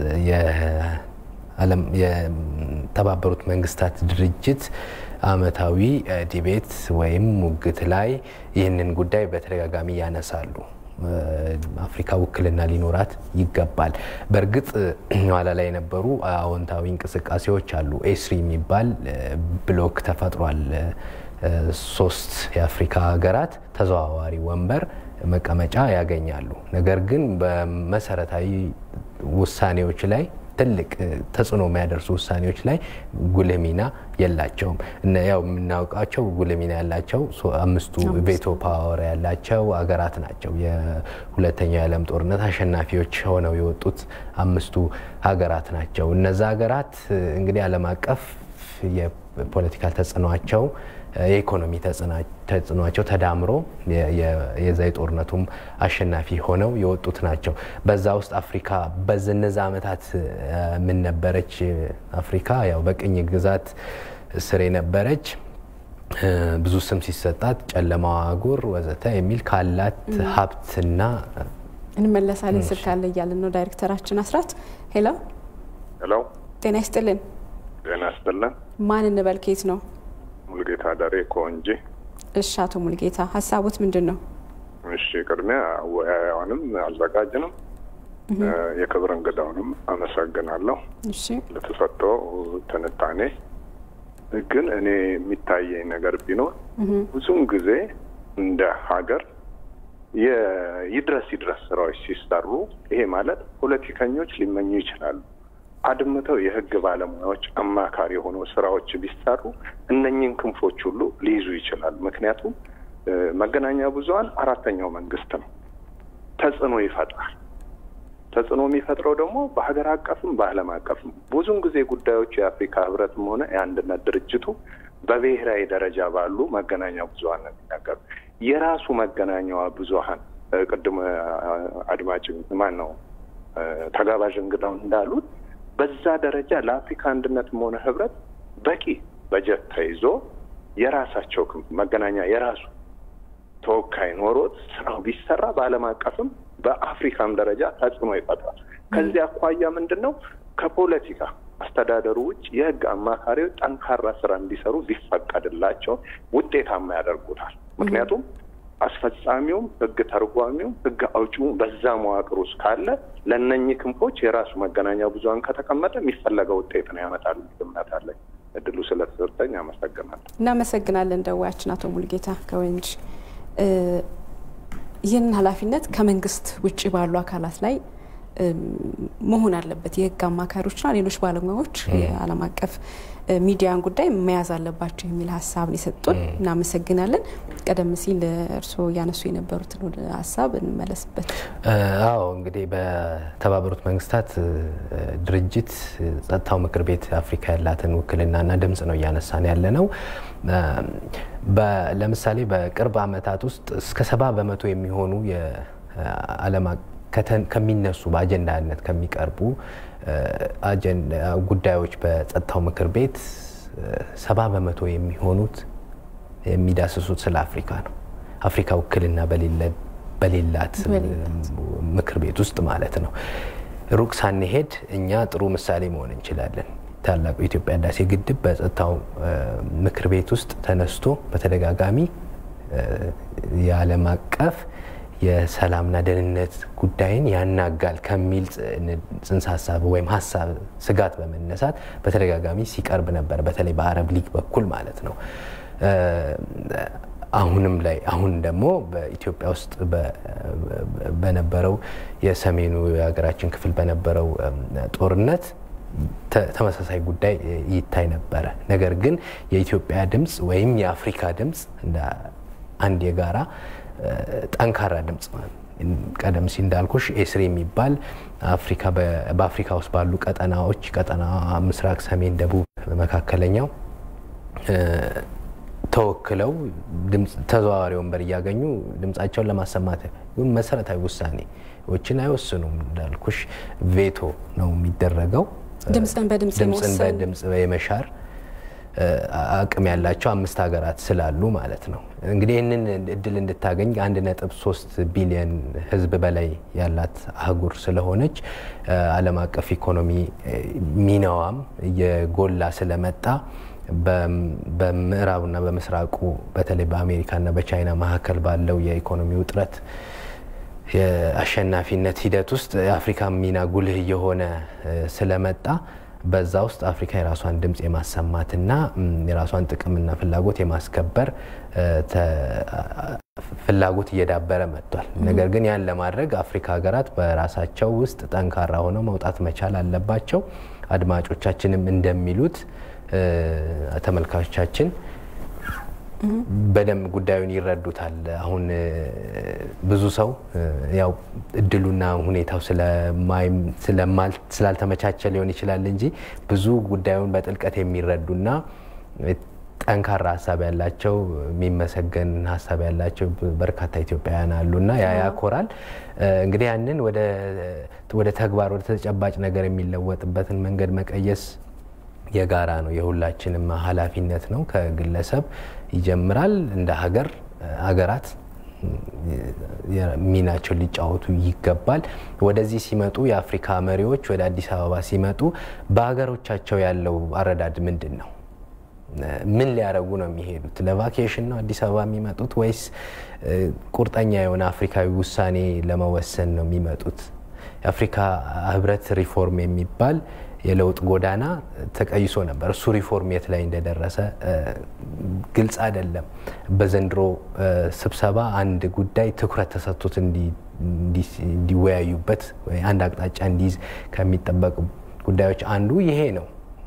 የዓለም የተባበሩት መንግስታት ድርጅት አመታዊ እ፣ ዲቤት ወይም ሙግት ላይ ይህንን ጉዳይ በተደጋጋሚ ያነሳሉ። እ፣ አፍሪካ ውክልና ሊኖራት ይገባል። በእርግጥ እ፣ ኋላ ላይ የነበሩ አዎንታዊ እንቅስቃሴዎች አሉ። ኤስሪ የሚባል እ፣ ብሎክ ተፈጥሯል። እ፣ ሶስት የአፍሪካ ሀገራት ተዘዋዋሪ ወንበር መቀመጫ ያገኛሉ። ነገር ግን በመሰረታዊ ውሳኔዎች ላይ ትልቅ እ፣ ተጽዕኖ የሚያደርሱ ውሳኔዎች ላይ ጉልህ ሚና የላቸውም። እነ ያው የምናውቃቸው ጉልህ ሚና ያላቸው ሶ- አምስቱ ቬቶ ፓወር ያላቸው ሀገራት ናቸው። የሁለተኛው የዓለም ጦርነት አሸናፊዎች ሆነው የወጡት አምስቱ ሀገራት ናቸው። እነዛ ሀገራት እ፣ እንግዲህ ዓለም አቀፍ የፖለቲካል ተጽዕኗቸው እ፣ የኢኮኖሚ ተጽዕና- ተጽዕኗቸው ተዳምሮ የ- የ- የዛ የጦርነቱም አሸናፊ ሆነው የወጡት ናቸው። በዛ ውስጥ አፍሪካ በነዛ ዓመታት እ፣ ምን ነበረች? አፍሪካ ያው በቅኝ ግዛት ስር የነበረች እ፣ ብዙ ስም ሲሰጣት ጨለማዋ አህጉር ወዘተ የሚል ካላት ሀብትና እንመለሳለን። ስልክ አለ እያለን ነው ዳይሬክተራችን አስራት። ሄሎ ሄሎ ጤና ይስጥልን። ጤና ይስጥልን። ማን እንበል? ከየት ነው? ሙሉጌታ ዳሬ ከወንጂ። እሺ አቶ ሙልጌታ ሀሳቦት ምንድን ነው? እሺ ቅድሚያ አወያያዋንም አዘጋጅንም የክብር እንግዳውንም አመሰግናለሁ እሺ ለተሰጠው ትንታኔ። ግን እኔ የሚታየኝ ነገር ቢኖር ብዙውን ጊዜ እንደ ሀገር የይድረስ ይድረስ ስራዎች ሲሰሩ ይሄ ማለት ፖለቲከኞች ሊመኙ ይችላሉ። አድምተው የህግ ባለሙያዎች አማካሪ የሆኑ ስራዎች ቢሰሩ እነኝህን ክንፎች ሁሉ ሊይዙ ይችላል። ምክንያቱም እ፣ መገናኛ ብዙኃን አራተኛው መንግስት ነው። ተጽዕኖ ይፈጥራል። ተጽዕኖ የሚፈጥረው ደግሞ በሀገር አቀፍም በዓለም አቀፍም ብዙውን ጊዜ ጉዳዮች የአፍሪካ ህብረትም ሆነ የአንድነት ድርጅቱ በብሔራዊ ደረጃ ባሉ መገናኛ ብዙኃን ነው የሚናገሩ። የራሱ መገናኛዋ ብዙኃን እ፣ ቅድም እ፣ አድማጭ ማን ነው እ፣ ተጋባዥ እንግዳው እንዳሉት በዛ ደረጃ ለአፍሪካ አንድነትም ሆነ ህብረት በቂ በጀት ተይዞ የራሳቸው ክንፍ መገናኛ የራሱ ተወካይ ኖሮት ስራው ቢሰራ በዓለም አቀፍም በአፍሪካም ደረጃ ተጽዕኖ ይፈጥራል። ከዚህ አኳያ ምንድን ነው ከፖለቲካ አስተዳደሩ ውጭ የህግ አማካሪዎች ጠንካራ ስራ እንዲሰሩ ቢፈቀድላቸው ውጤታማ ያደርጉታል። ምክንያቱም አስፈጻሚውም ህግ ተርጓሚውም ህግ አውጪውም በዛ መዋቅር ውስጥ ካለ ለእነኚህ ክንፎች የራሱ መገናኛ ብዙኃን ከተቀመጠ የሚፈለገው ውጤት ነው ያመጣል እምነት አለኝ። እድሉ ስለተሰጠኝ አመሰግናለሁ። እናመሰግናለን። ደዋያችን አቶ ሙልጌታ ከወንጅ ይህንን ኃላፊነት ከመንግስት ውጭ ባሉ አካላት ላይ መሆን አለበት። የህግ አማካሪዎችና ሌሎች ባለሙያዎች የዓለም አቀፍ ሚዲያን ጉዳይ መያዝ አለባቸው የሚል ሀሳብን የሰጡን እናመሰግናለን። ቀደም ሲል እርስዎ እያነሱ የነበሩትን ወደ ሀሳብ እንመለስበት። አዎ እንግዲህ በተባበሩት መንግስታት ድርጅት ጸጥታው ምክር ቤት አፍሪካ ያላትን ውክልናና ድምጽ ነው እያነሳን ያለ ነው። ለምሳሌ በቅርብ ዓመታት ውስጥ እስከ ሰባ በመቶ የሚሆኑ የዓለም ከሚነሱ በአጀንዳነት ከሚቀርቡ ጉዳዮች በጸጥታው ምክር ቤት ሰባ በመቶ የሚሆኑት የሚዳስሱት ስለ አፍሪካ ነው። አፍሪካ ውክልና በሌላት ምክር ቤት ውስጥ ማለት ነው። ሩቅ ሳንሄድ እኛ ጥሩ ምሳሌ መሆን እንችላለን። ታላቁ የኢትዮጵያ ህዳሴ ግድብ በጸጥታው ምክር ቤት ውስጥ ተነስቶ በተደጋጋሚ የዓለም አቀፍ የሰላምና ደህንነት ጉዳይን ያናጋል ከሚል ጽንሰ ሀሳብ ወይም ሀሳብ ስጋት በመነሳት በተደጋጋሚ ሲቀርብ ነበር። በተለይ በአረብ ሊግ በኩል ማለት ነው። አሁንም ላይ አሁን ደግሞ በኢትዮጵያ ውስጥ በነበረው የሰሜኑ የሀገራችን ክፍል በነበረው ጦርነት ተመሳሳይ ጉዳይ ይታይ ነበረ። ነገር ግን የኢትዮጵያ ድምፅ ወይም የአፍሪካ ድምፅ እንደ አንድ የጋራ ጠንካራ ድምፅ ቀደም ሲል እንዳልኩሽ ኤስሪ የሚባል አፍሪካ በአፍሪካ ውስጥ ባሉ ቀጠናዎች ቀጠና ምስራቅ፣ ሰሜን፣ ደቡብ፣ መካከለኛው ተወክለው ተዘዋዋሪ ወንበር እያገኙ ድምጻቸውን ለማሰማት መሰረታዊ ውሳኔዎችን አይወስኑም። እንዳልኩሽ ቬቶ ነው የሚደረገው። ድምፅን በድምፅ ድምፅን በድምፅ የመሻር አቅም ያላቸው አምስት ሀገራት ስላሉ ማለት ነው። እንግዲህ ይህንን እድል እንድታገኝ አንድ ነጥብ ሶስት ቢሊዮን ሕዝብ በላይ ያላት አህጉር ስለሆነች ዓለም አቀፍ ኢኮኖሚ ሚናዋም እየጎላ ስለመጣ በምዕራቡና በምስራቁ በተለይ በአሜሪካና በቻይና መካከል ባለው የኢኮኖሚ ውጥረት የአሸናፊነት ሂደት ውስጥ የአፍሪካ ሚና ጉልህ እየሆነ ስለመጣ በዛ ውስጥ አፍሪካ የራሷን ድምፅ የማሰማትና የራሷን ጥቅምና ፍላጎት የማስከበር ፍላጎት እየዳበረ መጥቷል። ነገር ግን ያን ለማድረግ አፍሪካ ሀገራት በራሳቸው ውስጥ ጠንካራ ሆነው መውጣት መቻል አለባቸው። አድማጮቻችንም እንደሚሉት ተመልካቾቻችን በደንብ ጉዳዩን ይረዱታል። አሁን ብዙ ሰው ያው እድሉና ሁኔታው ስላልተመቻቸ ሊሆን ይችላል እንጂ ብዙ ጉዳዩን በጥልቀት የሚረዱና ጠንካራ ሀሳብ ያላቸው የሚመሰገን ሀሳብ ያላቸው በርካታ ኢትዮጵያውያን አሉና ያ ያኮራል። እንግዲህ ያንን ወደ ተግባር ወደ ተጨባጭ ነገር የሚለወጥበትን መንገድ መቀየስ የጋራ ነው፣ የሁላችንም ኃላፊነት ነው። ከግለሰብ ይጀምራል። እንደ ሀገር ሀገራት ሚናቸውን ሊጫወቱ ይገባል። ወደዚህ ሲመጡ የአፍሪካ መሪዎች ወደ አዲስ አበባ ሲመጡ በሀገሮቻቸው ያለው አረዳድ ምንድን ነው? ምን ሊያደርጉ ነው የሚሄዱት? ለቫኬሽን ነው አዲስ አበባ የሚመጡት ወይስ ቁርጠኛ የሆነ አፍሪካዊ ውሳኔ ለመወሰን ነው የሚመጡት? የአፍሪካ ህብረት ሪፎርም የሚባል የለውጥ ጎዳና ተቀይሶ ነበር። እሱ ሪፎርም የት ላይ እንደደረሰ ግልጽ አይደለም። በዘንድሮ ስብሰባ አንድ ጉዳይ ትኩረት ተሰጥቶት እንዲወያዩበት አንድ አቅጣጫ እንዲይዝ ከሚጠበቁ ጉዳዮች አንዱ ይሄ ነው።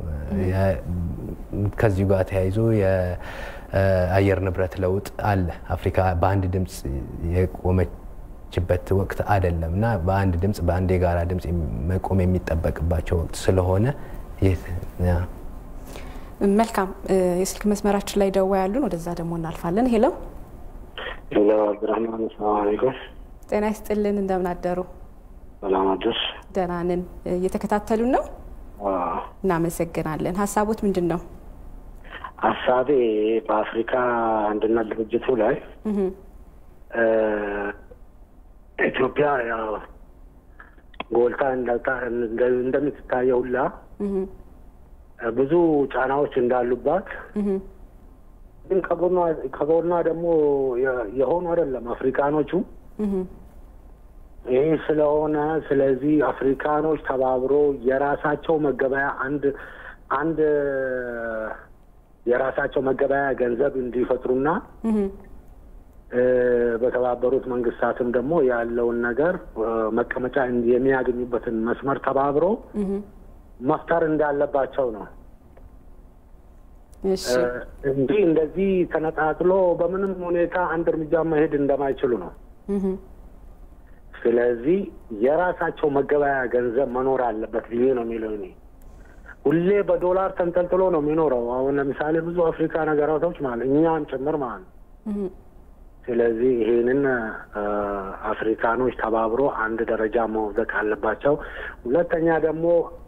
ከዚሁ ጋር ተያይዞ የአየር ንብረት ለውጥ አለ። አፍሪካ በአንድ ድምፅ የቆመችበት ወቅት አይደለም እና በአንድ ድምፅ በአንድ የጋራ ድምፅ መቆም የሚጠበቅባቸው ወቅት ስለሆነ መልካም። የስልክ መስመራችን ላይ ደዋ ያሉን፣ ወደዛ ደግሞ እናልፋለን። ሄሎ ሄሎ፣ አብዱራህማን ሰላም አለይኩም። ጤና ይስጥልን፣ እንደምን አደሩ? ሰላም አደርሽ? ደህና ነን። እየተከታተሉን ነው? እናመሰግናለን። ሀሳቦት ምንድን ነው? ሀሳቤ በአፍሪካ አንድነት ድርጅቱ ላይ ኢትዮጵያ ያው ጎልታ እንደምትታየው ሁላ ብዙ ጫናዎች እንዳሉባት ግን ከጎኗ ደግሞ የሆኑ አይደለም አፍሪካኖቹ። ይህ ስለሆነ ስለዚህ አፍሪካኖች ተባብሮ የራሳቸው መገበያ አንድ አንድ የራሳቸው መገበያ ገንዘብ እንዲፈጥሩና በተባበሩት መንግስታትም ደግሞ ያለውን ነገር መቀመጫ የሚያገኙበትን መስመር ተባብሮ መፍጠር እንዳለባቸው ነው እንጂ እንደዚህ ተነጣጥሎ በምንም ሁኔታ አንድ እርምጃ መሄድ እንደማይችሉ ነው። ስለዚህ የራሳቸው መገበያ ገንዘብ መኖር አለበት ብዬ ነው የሚለው እኔ። ሁሌ በዶላር ተንጠልጥሎ ነው የሚኖረው። አሁን ለምሳሌ ብዙ አፍሪካ ነገራቶች ማለት እኛም ጭምር ማለት ነው። ስለዚህ ይሄንን አፍሪካኖች ተባብሮ አንድ ደረጃ መውደቅ አለባቸው። ሁለተኛ ደግሞ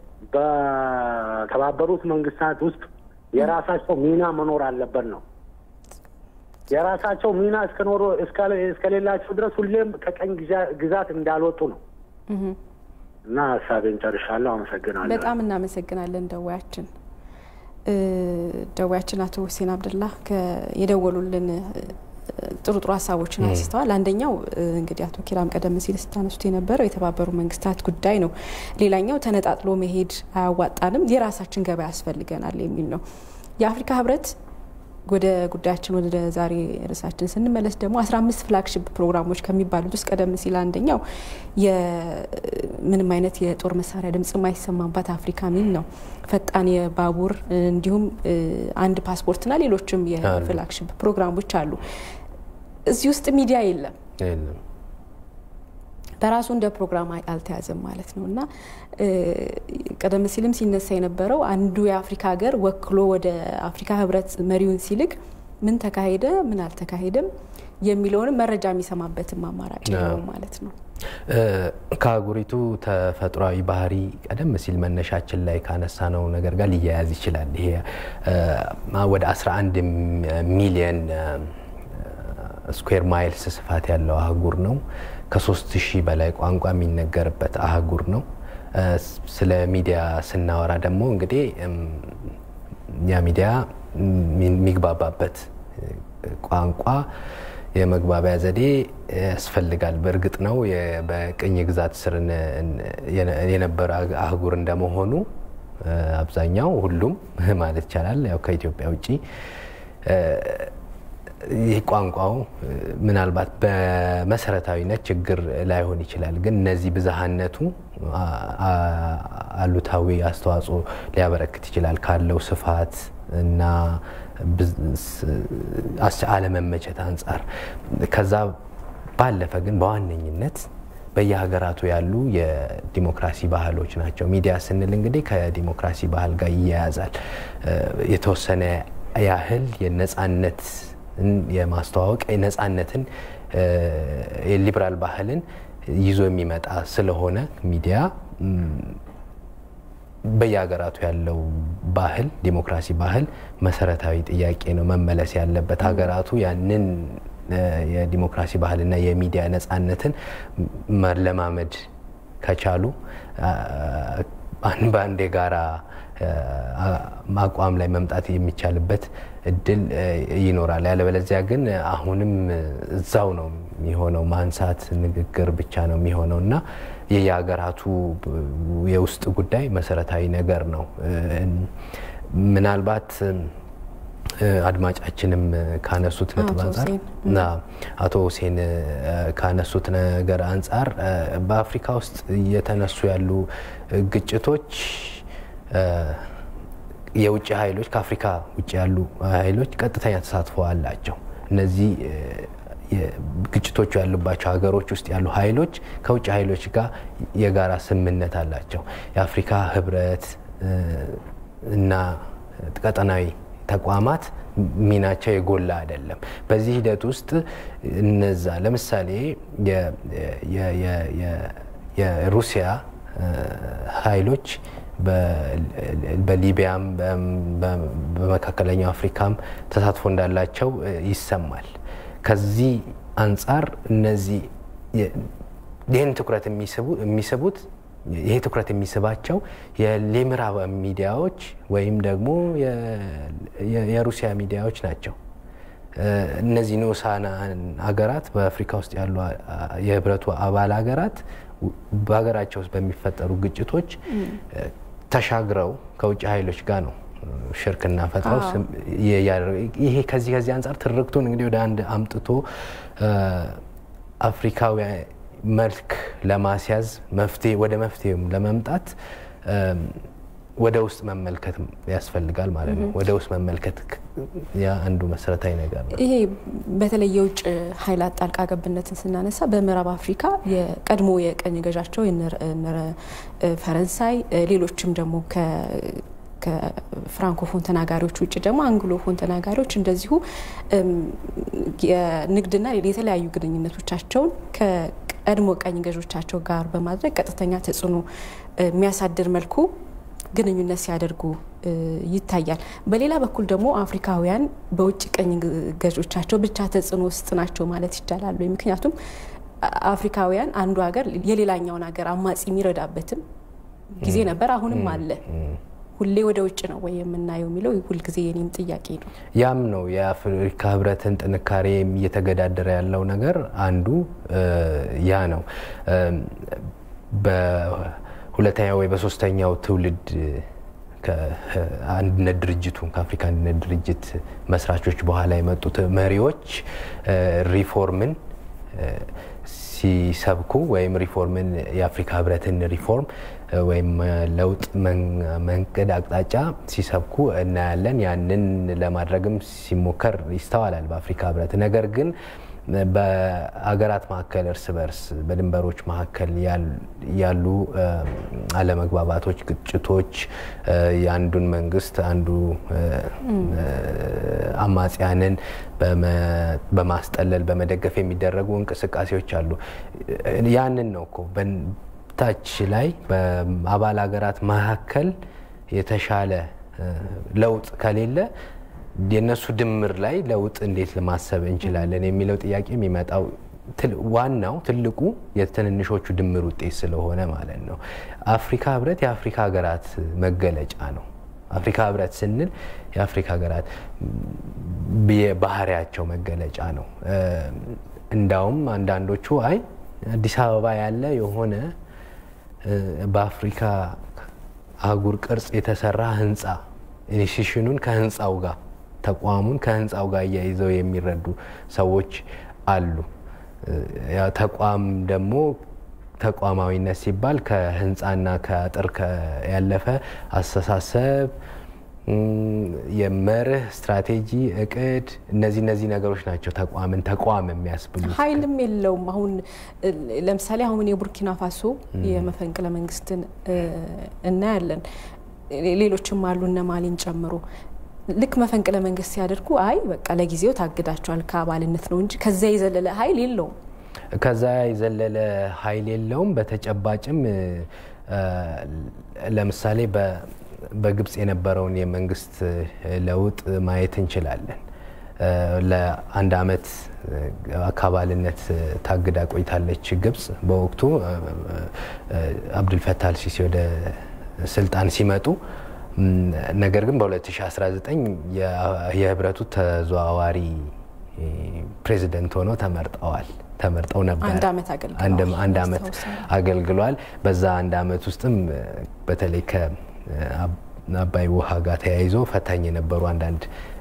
በተባበሩት መንግስታት ውስጥ የራሳቸው ሚና መኖር አለበት ነው። የራሳቸው ሚና እስከኖሩ እስከሌላቸው ድረስ ሁሌም ከቀኝ ግዛት እንዳልወጡ ነው። እና ሀሳቤን ጨርሻለሁ። አመሰግናለሁ። በጣም እናመሰግናለን ደዋያችን ደዋያችን አቶ ሁሴን አብደላ የደወሉልን ጥሩ ጥሩ ሀሳቦችን አንስተዋል። አንደኛው እንግዲህ አቶ ኪራም ቀደም ሲል ስታነሱት የነበረው የተባበሩ መንግስታት ጉዳይ ነው። ሌላኛው ተነጣጥሎ መሄድ አያዋጣንም፣ የራሳችን ገበያ ያስፈልገናል የሚል ነው። የአፍሪካ ህብረት ወደ ጉዳያችን ወደ ዛሬ ርዕሳችን ስንመለስ ደግሞ አስራ አምስት ፍላግሽፕ ፕሮግራሞች ከሚባሉት ውስጥ ቀደም ሲል አንደኛው ምንም አይነት የጦር መሳሪያ ድምጽ የማይሰማባት አፍሪካ ሚል ነው። ፈጣን የባቡር እንዲሁም አንድ ፓስፖርትና ሌሎችም የፍላግሽፕ ፕሮግራሞች አሉ። እዚህ ውስጥ ሚዲያ የለም በራሱ እንደ ፕሮግራም አልተያዘም ማለት ነው እና ቀደም ሲልም ሲነሳ የነበረው አንዱ የአፍሪካ ሀገር ወክሎ ወደ አፍሪካ ህብረት መሪውን ሲልክ ምን ተካሄደ፣ ምን አልተካሄደም የሚለውንም መረጃ የሚሰማበትም አማራጭ ነው ማለት ነው። ከአህጉሪቱ ተፈጥሯዊ ባህሪ ቀደም ሲል መነሻችን ላይ ካነሳነው ነገር ጋር ሊያያዝ ይችላል። ይሄ ወደ 11 ሚሊየን ስኩዌር ማይልስ ስፋት ያለው አህጉር ነው። ከሶስት ሺህ በላይ ቋንቋ የሚነገርበት አህጉር ነው። ስለ ሚዲያ ስናወራ ደግሞ እንግዲህ ያ ሚዲያ የሚግባባበት ቋንቋ የመግባቢያ ዘዴ ያስፈልጋል። በእርግጥ ነው በቅኝ ግዛት ስር የነበረ አህጉር እንደመሆኑ አብዛኛው ሁሉም ማለት ይቻላል ያው ከኢትዮጵያ ውጭ ይህ ቋንቋው ምናልባት በመሰረታዊነት ችግር ላይሆን ይችላል። ግን እነዚህ ብዝሃነቱ አሉታዊ አስተዋጽኦ ሊያበረክት ይችላል ካለው ስፋት እና አለመመቸት አንጻር። ከዛ ባለፈ ግን በዋነኝነት በየሀገራቱ ያሉ የዲሞክራሲ ባህሎች ናቸው። ሚዲያ ስንል እንግዲህ ከዲሞክራሲ ባህል ጋር ይያያዛል። የተወሰነ ያህል የነጻነት የማስተዋወቅ ነጻነትን የሊበራል ባህልን ይዞ የሚመጣ ስለሆነ ሚዲያ በየሀገራቱ ያለው ባህል ዲሞክራሲ ባህል መሰረታዊ ጥያቄ ነው መመለስ ያለበት። ሀገራቱ ያንን የዲሞክራሲ ባህልና የሚዲያ ነጻነትን መለማመድ ከቻሉ በአንድ የጋራ አቋም ላይ መምጣት የሚቻልበት እድል ይኖራል። ያለበለዚያ ግን አሁንም እዛው ነው የሚሆነው፣ ማንሳት ንግግር ብቻ ነው የሚሆነው እና የየሀገራቱ የውስጥ ጉዳይ መሰረታዊ ነገር ነው። ምናልባት አድማጫችንም ካነሱት ነጥብ አንጻር አቶ ሁሴን ካነሱት ነገር አንጻር በአፍሪካ ውስጥ እየተነሱ ያሉ ግጭቶች የውጭ ኃይሎች ከአፍሪካ ውጭ ያሉ ኃይሎች ቀጥተኛ ተሳትፎ አላቸው። እነዚህ ግጭቶቹ ያሉባቸው ሀገሮች ውስጥ ያሉ ኃይሎች ከውጭ ኃይሎች ጋር የጋራ ስምምነት አላቸው። የአፍሪካ ህብረት እና ቀጠናዊ ተቋማት ሚናቸው የጎላ አይደለም። በዚህ ሂደት ውስጥ እነዛ ለምሳሌ የሩሲያ ኃይሎች በሊቢያም በመካከለኛው አፍሪካም ተሳትፎ እንዳላቸው ይሰማል። ከዚህ አንጻር እነዚህ ይህን ትኩረት የሚስቡት ይሄ ትኩረት የሚስባቸው የምዕራብ ሚዲያዎች ወይም ደግሞ የሩሲያ ሚዲያዎች ናቸው። እነዚህ ንዑሳን ሀገራት በአፍሪካ ውስጥ ያሉ የህብረቱ አባል ሀገራት በሀገራቸው ውስጥ በሚፈጠሩ ግጭቶች ተሻግረው ከውጭ ኃይሎች ጋር ነው ሽርክና ፈጥረው ይሄ ከዚህ ከዚህ አንጻር ትርክቱን እንግዲህ ወደ አንድ አምጥቶ አፍሪካዊ መልክ ለማስያዝ መፍትሄ ወደ መፍትሄም ለመምጣት ወደ ውስጥ መመልከት ያስፈልጋል ማለት ነው። ወደ ውስጥ መመልከት ያ አንዱ መሰረታዊ ነገር ነው። ይሄ በተለይ የውጭ ኃይላት ጣልቃ ገብነትን ስናነሳ በምዕራብ አፍሪካ የቀድሞ የቀኝ ገዣቸው ፈረንሳይ፣ ሌሎችም ደግሞ ከፍራንኮፎን ተናጋሪዎች ውጭ ደግሞ አንግሎፎን ተናጋሪዎች እንደዚሁ የንግድና የተለያዩ ግንኙነቶቻቸውን ከቀድሞ ቀኝ ገዦቻቸው ጋር በማድረግ ቀጥተኛ ተጽዕኖ የሚያሳድር መልኩ ግንኙነት ሲያደርጉ ይታያል። በሌላ በኩል ደግሞ አፍሪካውያን በውጭ ቀኝ ገዦቻቸው ብቻ ተጽዕኖ ውስጥ ናቸው ማለት ይቻላሉ። ምክንያቱም አፍሪካውያን አንዱ ሀገር የሌላኛውን ሀገር አማጺ የሚረዳበትም ጊዜ ነበር፣ አሁንም አለ። ሁሌ ወደ ውጭ ነው ወይ የምናየው የሚለው ሁልጊዜ የኔም ጥያቄ ነው። ያም ነው የአፍሪካ ህብረትን ጥንካሬ እየተገዳደረ ያለው ነገር አንዱ ያ ነው። በሁለተኛው ወይ በሶስተኛው ትውልድ ከአንድነት ድርጅቱ ከአፍሪካ አንድነት ድርጅት መስራቾች በኋላ የመጡት መሪዎች ሪፎርምን ሲሰብኩ ወይም ሪፎርምን የአፍሪካ ህብረትን ሪፎርም ወይም ለውጥ መንገድ አቅጣጫ ሲሰብኩ እናያለን። ያንን ለማድረግም ሲሞከር ይስተዋላል በአፍሪካ ህብረት። ነገር ግን በሀገራት መካከል እርስ በርስ በድንበሮች መካከል ያሉ አለመግባባቶች፣ ግጭቶች የአንዱን መንግስት አንዱ አማጽያንን በማስጠለል በመደገፍ የሚደረጉ እንቅስቃሴዎች አሉ። ያንን ነው እኮ ታች ላይ በአባል ሀገራት መካከል የተሻለ ለውጥ ከሌለ የእነሱ ድምር ላይ ለውጥ እንዴት ለማሰብ እንችላለን የሚለው ጥያቄ የሚመጣው ዋናው ትልቁ የትንንሾቹ ድምር ውጤት ስለሆነ ማለት ነው። አፍሪካ ህብረት የአፍሪካ ሀገራት መገለጫ ነው። አፍሪካ ህብረት ስንል የአፍሪካ ሀገራት የባህሪያቸው መገለጫ ነው። እንዳውም አንዳንዶቹ አይ አዲስ አበባ ያለ የሆነ በአፍሪካ አህጉር ቅርጽ የተሰራ ህንፃ ኢንስቲትዩሽኑን ከህንፃው ጋር ተቋሙን ከህንፃው ጋር እያይዘው የሚረዱ ሰዎች አሉ። ተቋም ደግሞ ተቋማዊነት ሲባል ከህንፃና ከአጥር ያለፈ አስተሳሰብ፣ የመርህ ስትራቴጂ፣ እቅድ እነዚህ እነዚህ ነገሮች ናቸው ተቋምን ተቋም የሚያስብሉት። ኃይልም የለውም። አሁን ለምሳሌ አሁን የቡርኪና ፋሶ የመፈንቅለ መንግስትን እናያለን። ሌሎችም አሉ እነ ማሊን ጨምሮ ልክ መፈንቅለ መንግስት ሲያደርጉ አይ በቃ ለጊዜው ታግዳቸዋል ከአባልነት ነው እንጂ ከዛ የዘለለ ኃይል የለውም። ከዛ የዘለለ ኃይል የለውም። በተጨባጭም ለምሳሌ በግብጽ የነበረውን የመንግስት ለውጥ ማየት እንችላለን። ለአንድ አመት ከአባልነት ታግዳ ቆይታለች ግብጽ። በወቅቱ አብዱልፈታህ አልሲሲ ወደ ስልጣን ሲመጡ ነገር ግን በ2019 የህብረቱ ተዘዋዋሪ ፕሬዚደንት ሆነው ተመርጠዋል ተመርጠው ነበር። አንድ አመት አገልግሏል። በዛ አንድ አመት ውስጥም በተለይ ከአባይ ውሃ ጋር ተያይዞ ፈታኝ የነበሩ አንዳንድ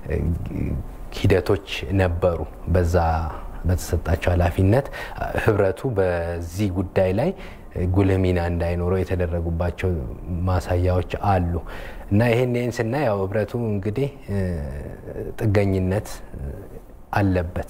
ሂደቶች ነበሩ። በዛ በተሰጣቸው ኃላፊነት ህብረቱ በዚህ ጉዳይ ላይ ጉልህ ሚና እንዳይኖረው የተደረጉባቸው ማሳያዎች አሉ እና ይህን ይህን ስናይ ያው ህብረቱ እንግዲህ ጥገኝነት አለበት።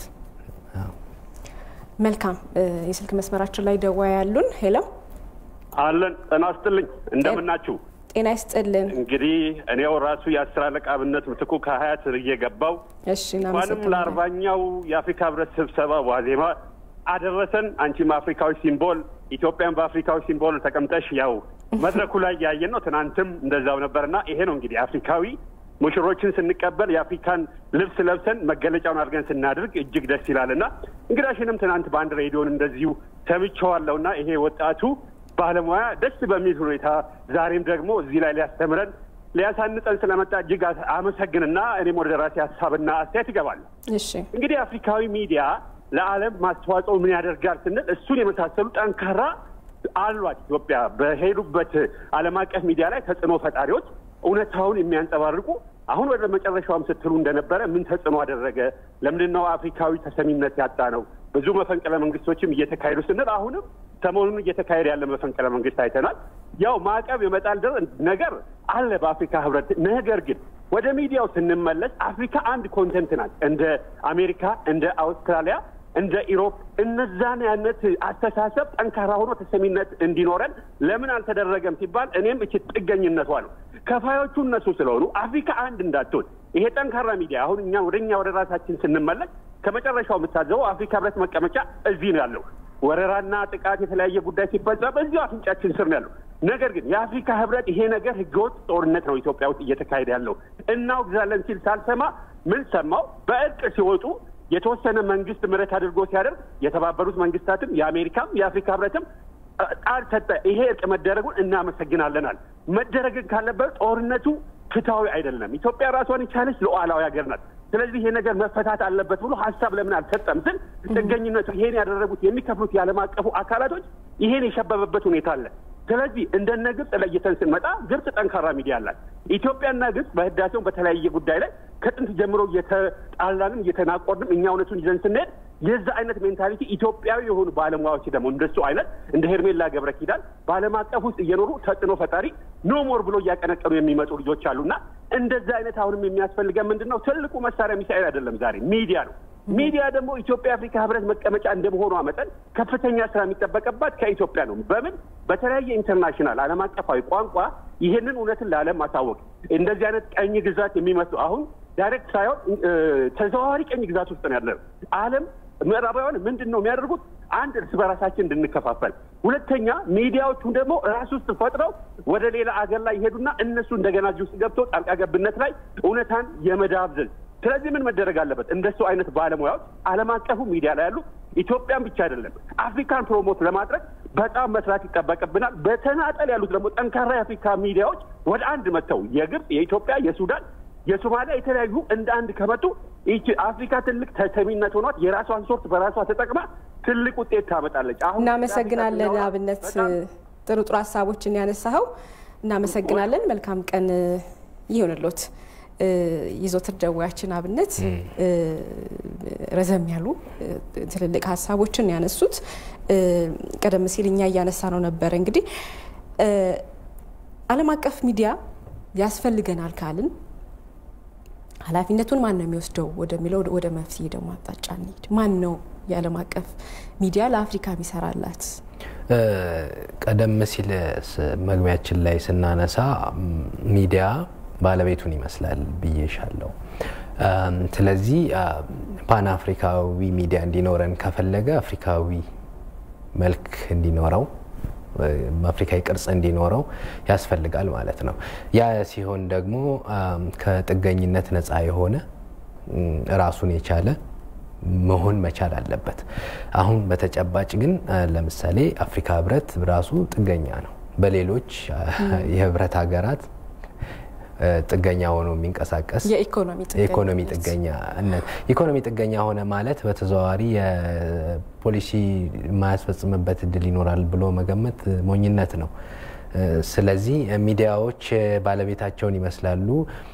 መልካም የስልክ መስመራችን ላይ ደዋ ያሉን ሄሎ አለን። ጤና ይስጥልኝ እንደምናችሁ? ጤና ይስጥልን። እንግዲህ እኔው ራሱ የአስር አለቃ አብነት ምትኩ ከሀያት እየገባው እሺ፣ እንኳንም ለአርባኛው የአፍሪካ ህብረት ስብሰባ ዋዜማ አደረሰን። አንቺም አፍሪካዊ ሲምቦል ኢትዮጵያን በአፍሪካዊ ሲምቦል ተቀምጠሽ ያው መድረኩ ላይ ያየን ነው። ትናንትም እንደዛው ነበርና ይሄ ነው እንግዲህ አፍሪካዊ ሙሽሮችን ስንቀበል የአፍሪካን ልብስ ለብሰን መገለጫውን አድርገን ስናደርግ እጅግ ደስ ይላልና እንግዳሽንም ትናንት በአንድ ሬዲዮን እንደዚሁ ሰምቼዋለሁ እና ይሄ ወጣቱ ባለሙያ ደስ በሚል ሁኔታ ዛሬም ደግሞ እዚህ ላይ ሊያስተምረን ሊያሳንጸን ስለመጣ እጅግ አመሰግንና እኔም ወደ ራሴ ሀሳብና አስተያየት ይገባለሁ። እሺ እንግዲህ አፍሪካዊ ሚዲያ ለዓለም ማስተዋጽኦ ምን ያደርጋል ስንል እሱን የመሳሰሉ ጠንካራ አሏት ኢትዮጵያ በሄዱበት ዓለም አቀፍ ሚዲያ ላይ ተጽዕኖ ፈጣሪዎች እውነታውን የሚያንጸባርቁ አሁን ወደ መጨረሻውም ስትሉ እንደነበረ ምን ተጽዕኖ አደረገ? ለምንድን ነው አፍሪካዊ ተሰሚነት ያጣ ነው? ብዙ መፈንቅለ መንግስቶችም እየተካሄዱ ስንል አሁንም ሰሞኑን እየተካሄደ ያለ መፈንቅለ መንግስት አይተናል። ያው ማዕቀብ የመጣል ነገር አለ በአፍሪካ ህብረት። ነገር ግን ወደ ሚዲያው ስንመለስ አፍሪካ አንድ ኮንተንት ናት። እንደ አሜሪካ፣ እንደ አውስትራሊያ፣ እንደ ኢሮፕ እነዛን አይነት አስተሳሰብ ጠንካራ ሆኖ ተሰሚነት እንዲኖረን ለምን አልተደረገም ሲባል እኔም እቺ ጥገኝነቷ ነው። ከፋዮቹ እነሱ ስለሆኑ አፍሪካ አንድ እንዳትሆን ይሄ ጠንካራ ሚዲያ አሁን እኛ ወደ እኛ ወደ ራሳችን ስንመለስ ከመጨረሻው የምታዘበው አፍሪካ ህብረት መቀመጫ እዚህ ነው ያለው። ወረራና ጥቃት የተለያየ ጉዳይ ሲፈጸም እዚሁ አፍንጫችን ስር ነው ያለው። ነገር ግን የአፍሪካ ህብረት ይሄ ነገር ህገወጥ ጦርነት ነው ኢትዮጵያ ውስጥ እየተካሄደ ያለው እናውግዛለን ሲል ሳልሰማ ምን ሰማው? በእርቅ ሲወጡ የተወሰነ መንግስት ምህረት አድርጎ ሲያደርግ የተባበሩት መንግስታትም የአሜሪካም የአፍሪካ ህብረትም ቃል ሰጠ። ይሄ እርቅ መደረጉን እናመሰግናለናል። መደረግን ካለበት ጦርነቱ ፍትሐዊ አይደለም። ኢትዮጵያ ራሷን የቻለች ሉዓላዊ ሀገር ናት። ስለዚህ ይሄ ነገር መፈታት አለበት ብሎ ሀሳብ ለምን አልሰጠም ስል ጥገኝነቱ ይሄን ያደረጉት የሚከፍሉት የዓለም አቀፉ አካላቶች ይሄን የሸበበበት ሁኔታ አለ። ስለዚህ እንደነ ግብጽ ለይተን ስንመጣ ግብጽ ጠንካራ ሚዲያ አላት። ኢትዮጵያና ግብጽ በህዳሴው በተለያየ ጉዳይ ላይ ከጥንት ጀምሮ እየተጣላንም እየተናቆርንም እኛ እውነቱን ይዘን ስንሄድ የዛ አይነት ሜንታሊቲ ኢትዮጵያዊ የሆኑ ባለሙያዎች ደግሞ እንደሱ አይነት እንደ ሄርሜላ ገብረ ኪዳን በዓለም አቀፍ ውስጥ እየኖሩ ተጽዕኖ ፈጣሪ ኖ ሞር ብሎ እያቀነቀኑ የሚመጡ ልጆች አሉና እንደዛ አይነት አሁንም የሚያስፈልገን ምንድን ነው? ትልቁ መሳሪያ ሚሳኤል አይደለም፣ ዛሬ ሚዲያ ነው። ሚዲያ ደግሞ ኢትዮጵያ የአፍሪካ ህብረት መቀመጫ እንደመሆኗ መጠን ከፍተኛ ስራ የሚጠበቅባት ከኢትዮጵያ ነው። በምን በተለያየ ኢንተርናሽናል ዓለም አቀፋዊ ቋንቋ ይህንን እውነትን ለዓለም ማሳወቅ እንደዚህ አይነት ቀኝ ግዛት የሚመስሉ አሁን ዳይሬክት ሳይሆን ተዘዋዋሪ ቀኝ ግዛት ውስጥ ነው ያለው ዓለም ምዕራባውያን ምንድን ነው የሚያደርጉት? አንድ እርስ በራሳችን እንድንከፋፈል፣ ሁለተኛ ሚዲያዎቹን ደግሞ ራስ ውስጥ ፈጥረው ወደ ሌላ አገር ላይ ይሄዱና እነሱ እንደገና እዚህ ውስጥ ገብተው ጣልቃ ገብነት ላይ እውነታን የመዳብዘዝ ስለዚህ ምን መደረግ አለበት? እንደሱ አይነት ባለሙያዎች ዓለም አቀፉ ሚዲያ ላይ ያሉ ኢትዮጵያን ብቻ አይደለም አፍሪካን ፕሮሞት ለማድረግ በጣም መስራት ይጠበቅብናል። በተናጠል ያሉት ደግሞ ጠንካራ የአፍሪካ ሚዲያዎች ወደ አንድ መጥተው የግብፅ፣ የኢትዮጵያ፣ የሱዳን፣ የሶማሊያ የተለያዩ እንደ አንድ ከመጡ ይቺ አፍሪካ ትልቅ ተሰሚነት ሆኗት የራሷን ሶርት በራሷ ተጠቅማ ትልቅ ውጤት ታመጣለች። አሁን እናመሰግናለን። አብነት ጥሩ ጥሩ ሀሳቦችን ያነሳኸው እናመሰግናለን። መልካም ቀን ይሁንሎት። ይዞትር ደዋያችን አብነት ረዘም ያሉ ትልልቅ ሀሳቦችን ያነሱት ቀደም ሲል እኛ እያነሳ ነው ነበረ። እንግዲህ ዓለም አቀፍ ሚዲያ ያስፈልገናል ካልን ኃላፊነቱን ማን ነው የሚወስደው ወደሚለው ወደ መፍትሄ ደግሞ አቅጣጫ እንሂድ። ማን ነው የዓለም አቀፍ ሚዲያ ለአፍሪካ የሚሰራላት? ቀደም ሲል መግቢያችን ላይ ስናነሳ ሚዲያ ባለቤቱን ይመስላል ብዬሻለው። ስለዚህ ፓን አፍሪካዊ ሚዲያ እንዲኖረን ከፈለገ አፍሪካዊ መልክ እንዲኖረው አፍሪካዊ ቅርጽ እንዲኖረው ያስፈልጋል ማለት ነው። ያ ሲሆን ደግሞ ከጥገኝነት ነፃ የሆነ ራሱን የቻለ መሆን መቻል አለበት። አሁን በተጨባጭ ግን ለምሳሌ አፍሪካ ህብረት ራሱ ጥገኛ ነው በሌሎች የህብረት ሀገራት ጥገኛ ሆኖ የሚንቀሳቀስ የኢኮኖሚ ጥገኛነት ኢኮኖሚ ጥገኛ ሆነ ማለት በተዘዋዋሪ የፖሊሲ የማያስፈጽምበት እድል ይኖራል ብሎ መገመት ሞኝነት ነው። ስለዚህ ሚዲያዎች ባለቤታቸውን ይመስላሉ።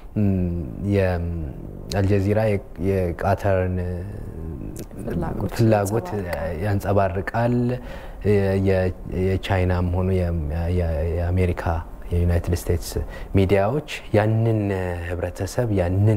የአልጀዚራ የቃተርን ፍላጎት ያንጸባርቃል። የቻይናም ሆኑ የአሜሪካ የዩናይትድ ስቴትስ ሚዲያዎች ያንን ህብረተሰብ ያንን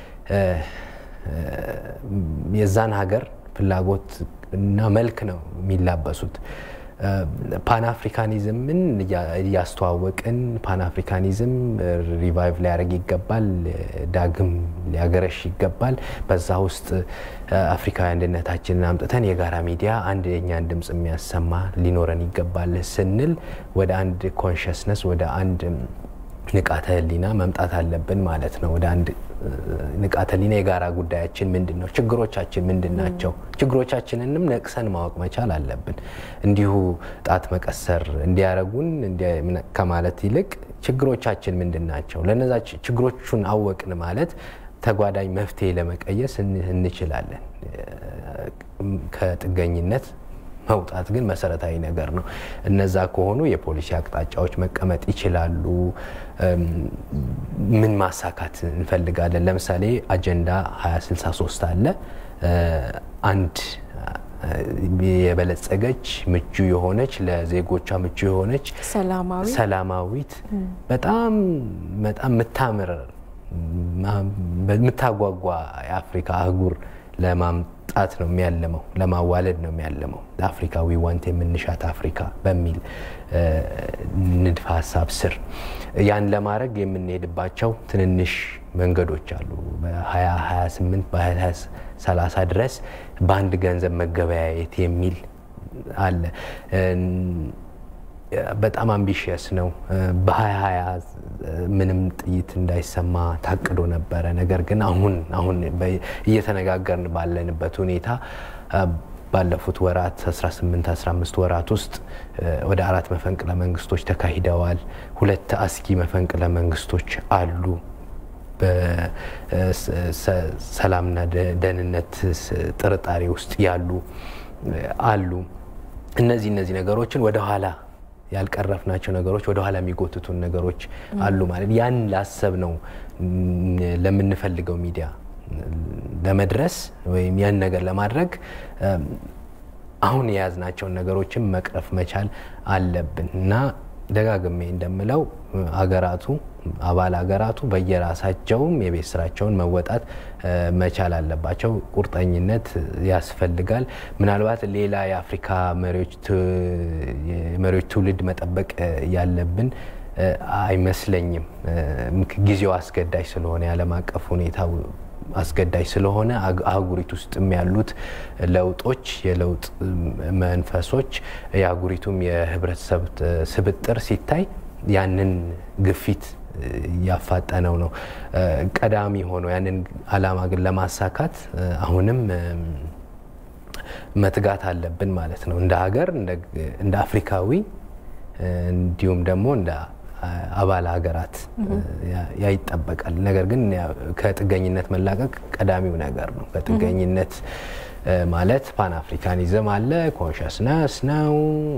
የዛን ሀገር ፍላጎት እና መልክ ነው የሚላበሱት። ፓንአፍሪካኒዝምን እያስተዋወቅን ፓንአፍሪካኒዝም ሪቫይቭ ሊያደርግ ይገባል፣ ዳግም ሊያገረሽ ይገባል። በዛ ውስጥ አፍሪካዊ አንድነታችንን አምጥተን የጋራ ሚዲያ አንድ የኛን ድምፅ የሚያሰማ ሊኖረን ይገባል ስንል ወደ አንድ ኮንሽስነስ ወደ አንድ ንቃተ ህሊና መምጣት አለብን ማለት ነው። ወደ አንድ ንቃተ ህሊና የጋራ ጉዳያችን ምንድን ነው? ችግሮቻችን ምንድን ናቸው? ችግሮቻችንንም ነቅሰን ማወቅ መቻል አለብን። እንዲሁ ጣት መቀሰር እንዲያረጉን ከማለት ይልቅ ችግሮቻችን ምንድን ናቸው? ለነዛ ችግሮቹን አወቅን ማለት ተጓዳኝ መፍትሄ ለመቀየስ እንችላለን። ከጥገኝነት መውጣት ግን መሰረታዊ ነገር ነው። እነዛ ከሆኑ የፖሊሲ አቅጣጫዎች መቀመጥ ይችላሉ። ምን ማሳካት እንፈልጋለን? ለምሳሌ አጀንዳ 2063 አለ። አንድ የበለጸገች ምቹ የሆነች ለዜጎቿ ምቹ የሆነች ሰላማዊት በጣም በጣም የምታምር የምታጓጓ የአፍሪካ አህጉር ለማምጣት ነው የሚያለመው፣ ለማዋለድ ነው የሚያለመው። አፍሪካዊ ዋንት የምንሻት አፍሪካ በሚል ንድፈ ሀሳብ ስር ያን ለማድረግ የምንሄድባቸው ትንንሽ መንገዶች አሉ። በ2028 በ2030 ድረስ በአንድ ገንዘብ መገበያየት የሚል አለ። በጣም አምቢሽየስ ነው። በ2020 ምንም ጥይት እንዳይሰማ ታቅዶ ነበረ። ነገር ግን አሁን አሁን እየተነጋገርን ባለንበት ሁኔታ ባለፉት ወራት 18 15 ወራት ውስጥ ወደ አራት መፈንቅለ መንግስቶች ተካሂደዋል። ሁለት አስጊ መፈንቅለ መንግስቶች አሉ። በሰላምና ደህንነት ጥርጣሬ ውስጥ ያሉ አሉ። እነዚህ እነዚህ ነገሮችን ወደ ኋላ ያልቀረፍናቸው ነገሮች ወደ ኋላ የሚጎትቱን ነገሮች አሉ ማለት ያን ላሰብ ነው ለምንፈልገው ሚዲያ ለመድረስ ወይም ያን ነገር ለማድረግ አሁን የያዝናቸውን ነገሮችን መቅረፍ መቻል አለብን እና ደጋግሜ እንደምለው ሀገራቱ አባል ሀገራቱ በየራሳቸውም የቤት ስራቸውን መወጣት መቻል አለባቸው። ቁርጠኝነት ያስፈልጋል። ምናልባት ሌላ የአፍሪካ መሪዎች ትውልድ መጠበቅ ያለብን አይመስለኝም። ጊዜው አስገዳጅ ስለሆነ የዓለም አቀፍ ሁኔታ አስገዳጅ ስለሆነ አህጉሪቱ ውስጥም ያሉት ለውጦች የለውጥ መንፈሶች የአህጉሪቱም የህብረተሰብ ስብጥር ሲታይ ያንን ግፊት እያፋጠነው ነው። ቀዳሚ ሆኖ ያንን አላማ ግን ለማሳካት አሁንም መትጋት አለብን ማለት ነው። እንደ ሀገር፣ እንደ አፍሪካዊ እንዲሁም ደግሞ እንደ አባል ሀገራት ያ ይጠበቃል። ነገር ግን ከጥገኝነት መላቀቅ ቀዳሚው ነገር ነው። ከጥገኝነት ማለት ፓን አፍሪካኒዝም አለ፣ ኮንሽስነስ ነው፣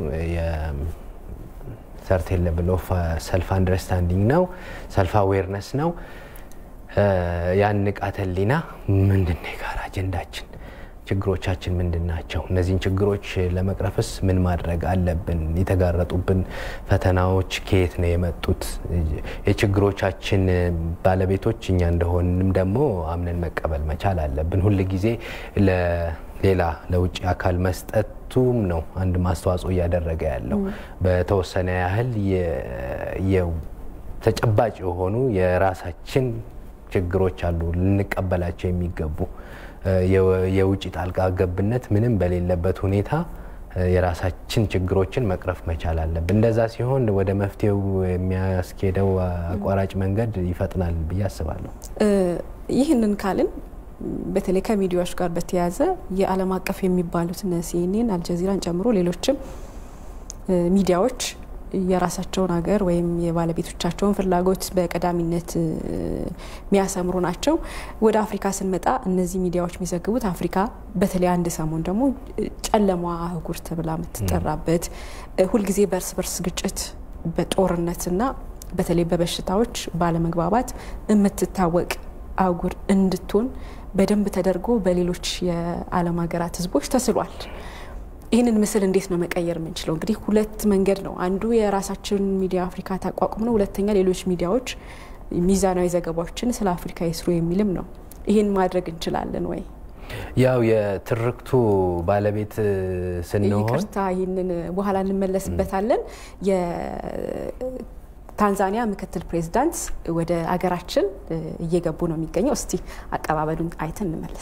ሰርቴን ሌቭል ኦፍ ሰልፍ አንደርስታንዲንግ ነው፣ ሰልፍ አዌርነስ ነው። ያን ንቃተ ህሊና ምንድን ነው የጋራ አጀንዳችን? ችግሮቻችን ምንድን ናቸው? እነዚህን ችግሮች ለመቅረፍስ ምን ማድረግ አለብን? የተጋረጡብን ፈተናዎች ከየት ነው የመጡት? የችግሮቻችን ባለቤቶች እኛ እንደሆንም ደግሞ አምነን መቀበል መቻል አለብን። ሁል ጊዜ ለሌላ ለውጭ አካል መስጠቱም ነው አንድ ማስተዋጽኦ እያደረገ ያለው በተወሰነ ያህል ተጨባጭ የሆኑ የራሳችን ችግሮች አሉ ልንቀበላቸው የሚገቡ የውጭ ጣልቃ ገብነት ምንም በሌለበት ሁኔታ የራሳችን ችግሮችን መቅረፍ መቻል አለብን። እንደዛ ሲሆን ወደ መፍትሄው የሚያስኬደው አቋራጭ መንገድ ይፈጥናል ብዬ አስባለሁ። ይህንን ካልን በተለይ ከሚዲያዎች ጋር በተያያዘ የዓለም አቀፍ የሚባሉት እነ ሲኤንኤን፣ አልጀዚራን ጨምሮ ሌሎችም ሚዲያዎች የራሳቸውን ሀገር ወይም የባለቤቶቻቸውን ፍላጎት በቀዳሚነት የሚያሰምሩ ናቸው። ወደ አፍሪካ ስንመጣ እነዚህ ሚዲያዎች የሚዘግቡት አፍሪካ በተለይ አንድ ሰሞን ደግሞ ጨለማ አህጉር ተብላ የምትጠራበት ሁልጊዜ በእርስ በርስ ግጭት በጦርነትና በተለይ በበሽታዎች ባለመግባባት የምትታወቅ አህጉር እንድትሆን በደንብ ተደርጎ በሌሎች የዓለም ሀገራት ህዝቦች ተስሏል። ይህንን ምስል እንዴት ነው መቀየር የምንችለው? እንግዲህ ሁለት መንገድ ነው። አንዱ የራሳችን ሚዲያ አፍሪካ ታቋቁም ነው። ሁለተኛ ሌሎች ሚዲያዎች ሚዛናዊ ዘገባዎችን ስለ አፍሪካ ይስሩ የሚልም ነው። ይህን ማድረግ እንችላለን ወይ? ያው የትርክቱ ባለቤት ስንሆን ይቅርታ፣ ይህንን በኋላ እንመለስበታለን። ታንዛኒያ ምክትል ፕሬዚዳንት ወደ አገራችን እየገቡ ነው የሚገኘው። እስቲ አቀባበሉን አይተን እንመለስ።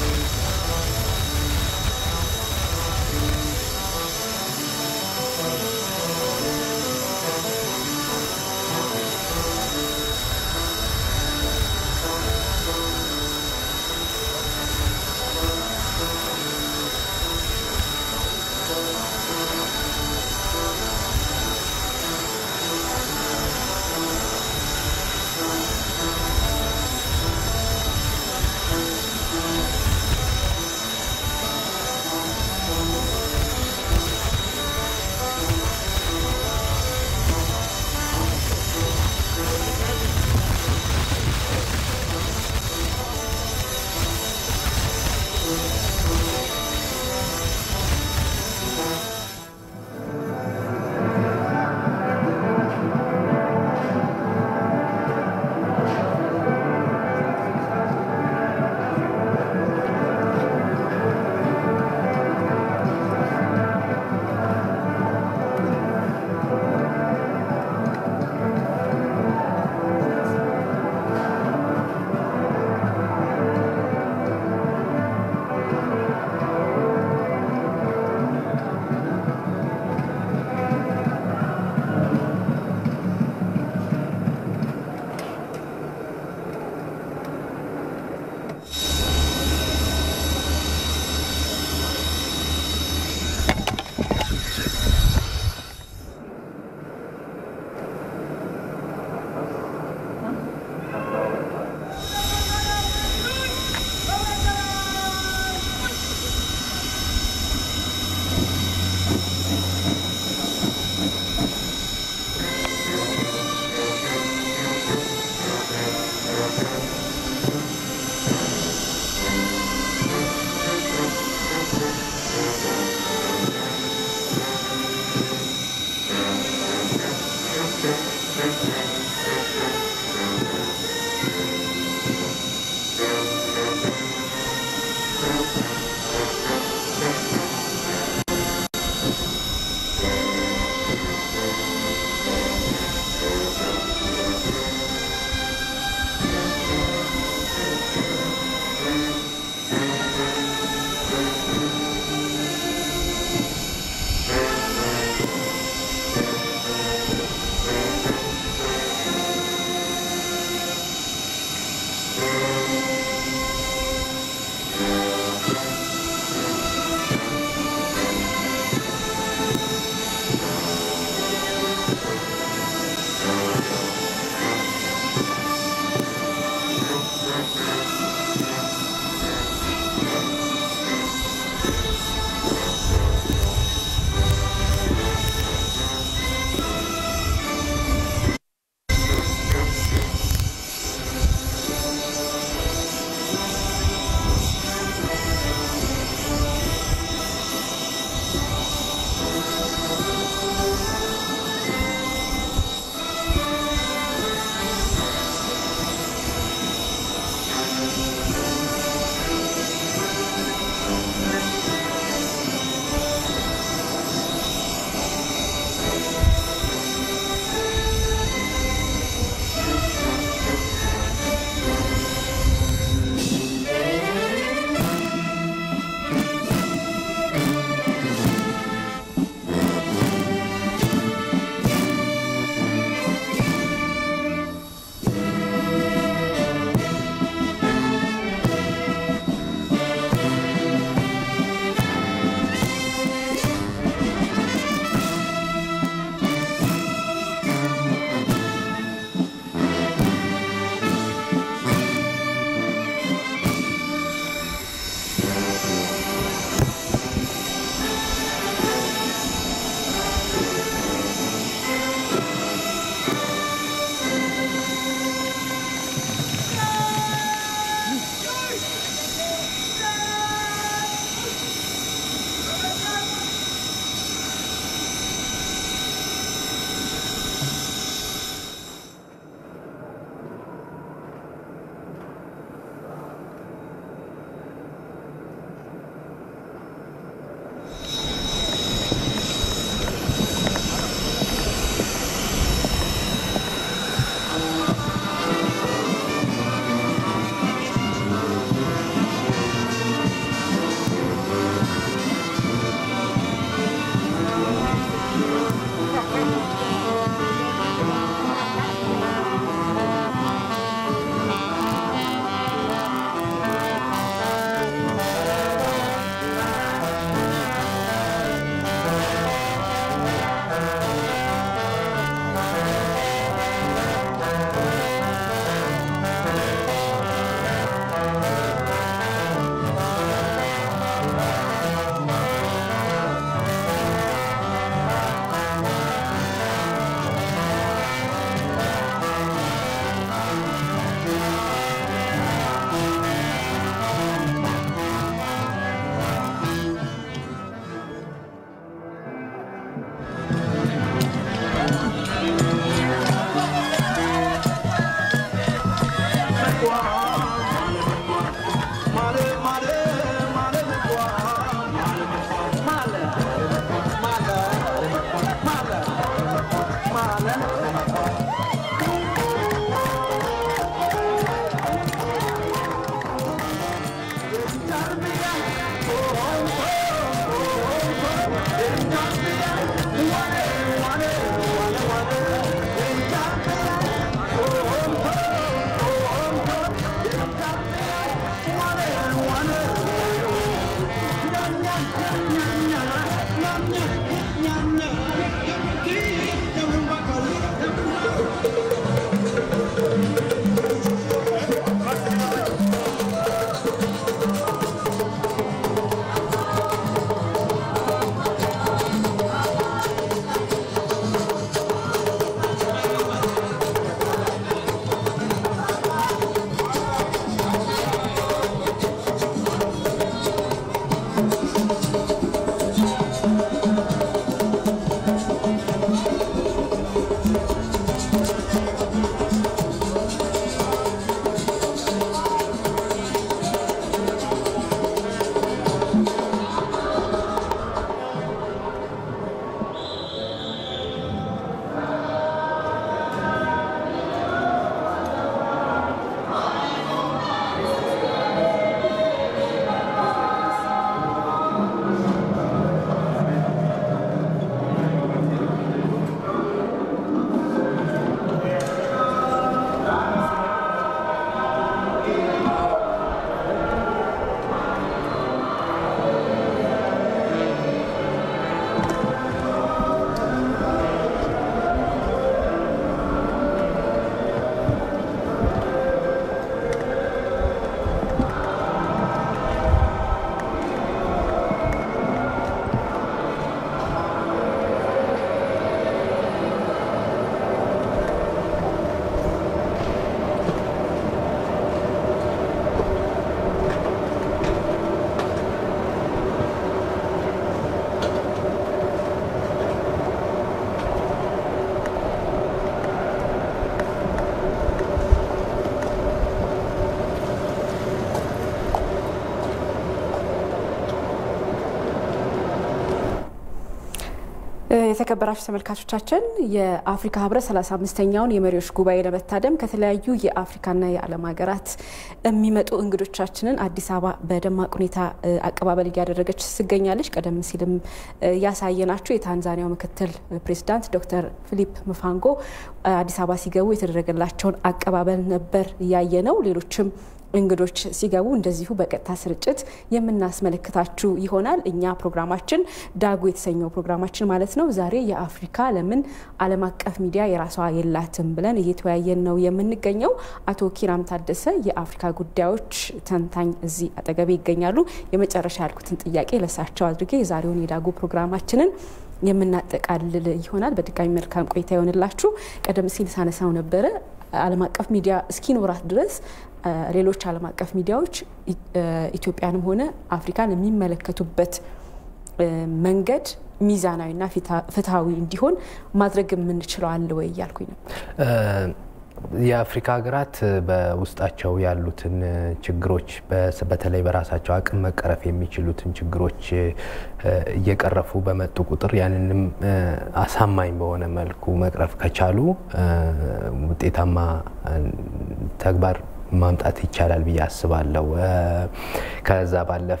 የተከበራችሁ ተመልካቾቻችን የአፍሪካ ህብረት 35ኛውን የመሪዎች ጉባኤ ለመታደም ከተለያዩ የአፍሪካና የዓለም ሀገራት የሚመጡ እንግዶቻችንን አዲስ አበባ በደማቅ ሁኔታ አቀባበል እያደረገች ትገኛለች። ቀደም ሲልም ያሳየናችሁ የታንዛኒያው ምክትል ፕሬዚዳንት ዶክተር ፊሊፕ ምፋንጎ አዲስ አበባ ሲገቡ የተደረገላቸውን አቀባበል ነበር ያየ ነው። ሌሎችም እንግዶች ሲገቡ እንደዚሁ በቀጥታ ስርጭት የምናስመለክታችሁ ይሆናል። እኛ ፕሮግራማችን ዳጉ የተሰኘው ፕሮግራማችን ማለት ነው ዛሬ የአፍሪካ ለምን ዓለም አቀፍ ሚዲያ የራሷ የላትም ብለን እየተወያየን ነው የምንገኘው። አቶ ኪራም ታደሰ የአፍሪካ ጉዳዮች ተንታኝ እዚህ አጠገቤ ይገኛሉ። የመጨረሻ ያልኩትን ጥያቄ ለሳቸው አድርጌ የዛሬውን የዳጉ ፕሮግራማችንን የምናጠቃልል ይሆናል። በድጋሚ መልካም ቆይታ ይሆንላችሁ። ቀደም ሲል ሳነሳው ነበረ ዓለም አቀፍ ሚዲያ እስኪኖራት ድረስ ሌሎች ዓለም አቀፍ ሚዲያዎች ኢትዮጵያንም ሆነ አፍሪካን የሚመለከቱበት መንገድ ሚዛናዊና ፍትሐዊ እንዲሆን ማድረግ የምንችለው አለ ወይ እያልኩኝ ነው። የአፍሪካ ሀገራት በውስጣቸው ያሉትን ችግሮች በተለይ በራሳቸው አቅም መቀረፍ የሚችሉትን ችግሮች እየቀረፉ በመጡ ቁጥር ያንንም አሳማኝ በሆነ መልኩ መቅረፍ ከቻሉ ውጤታማ ተግባር ማምጣት ይቻላል ብዬ አስባለሁ። ከዛ ባለፈ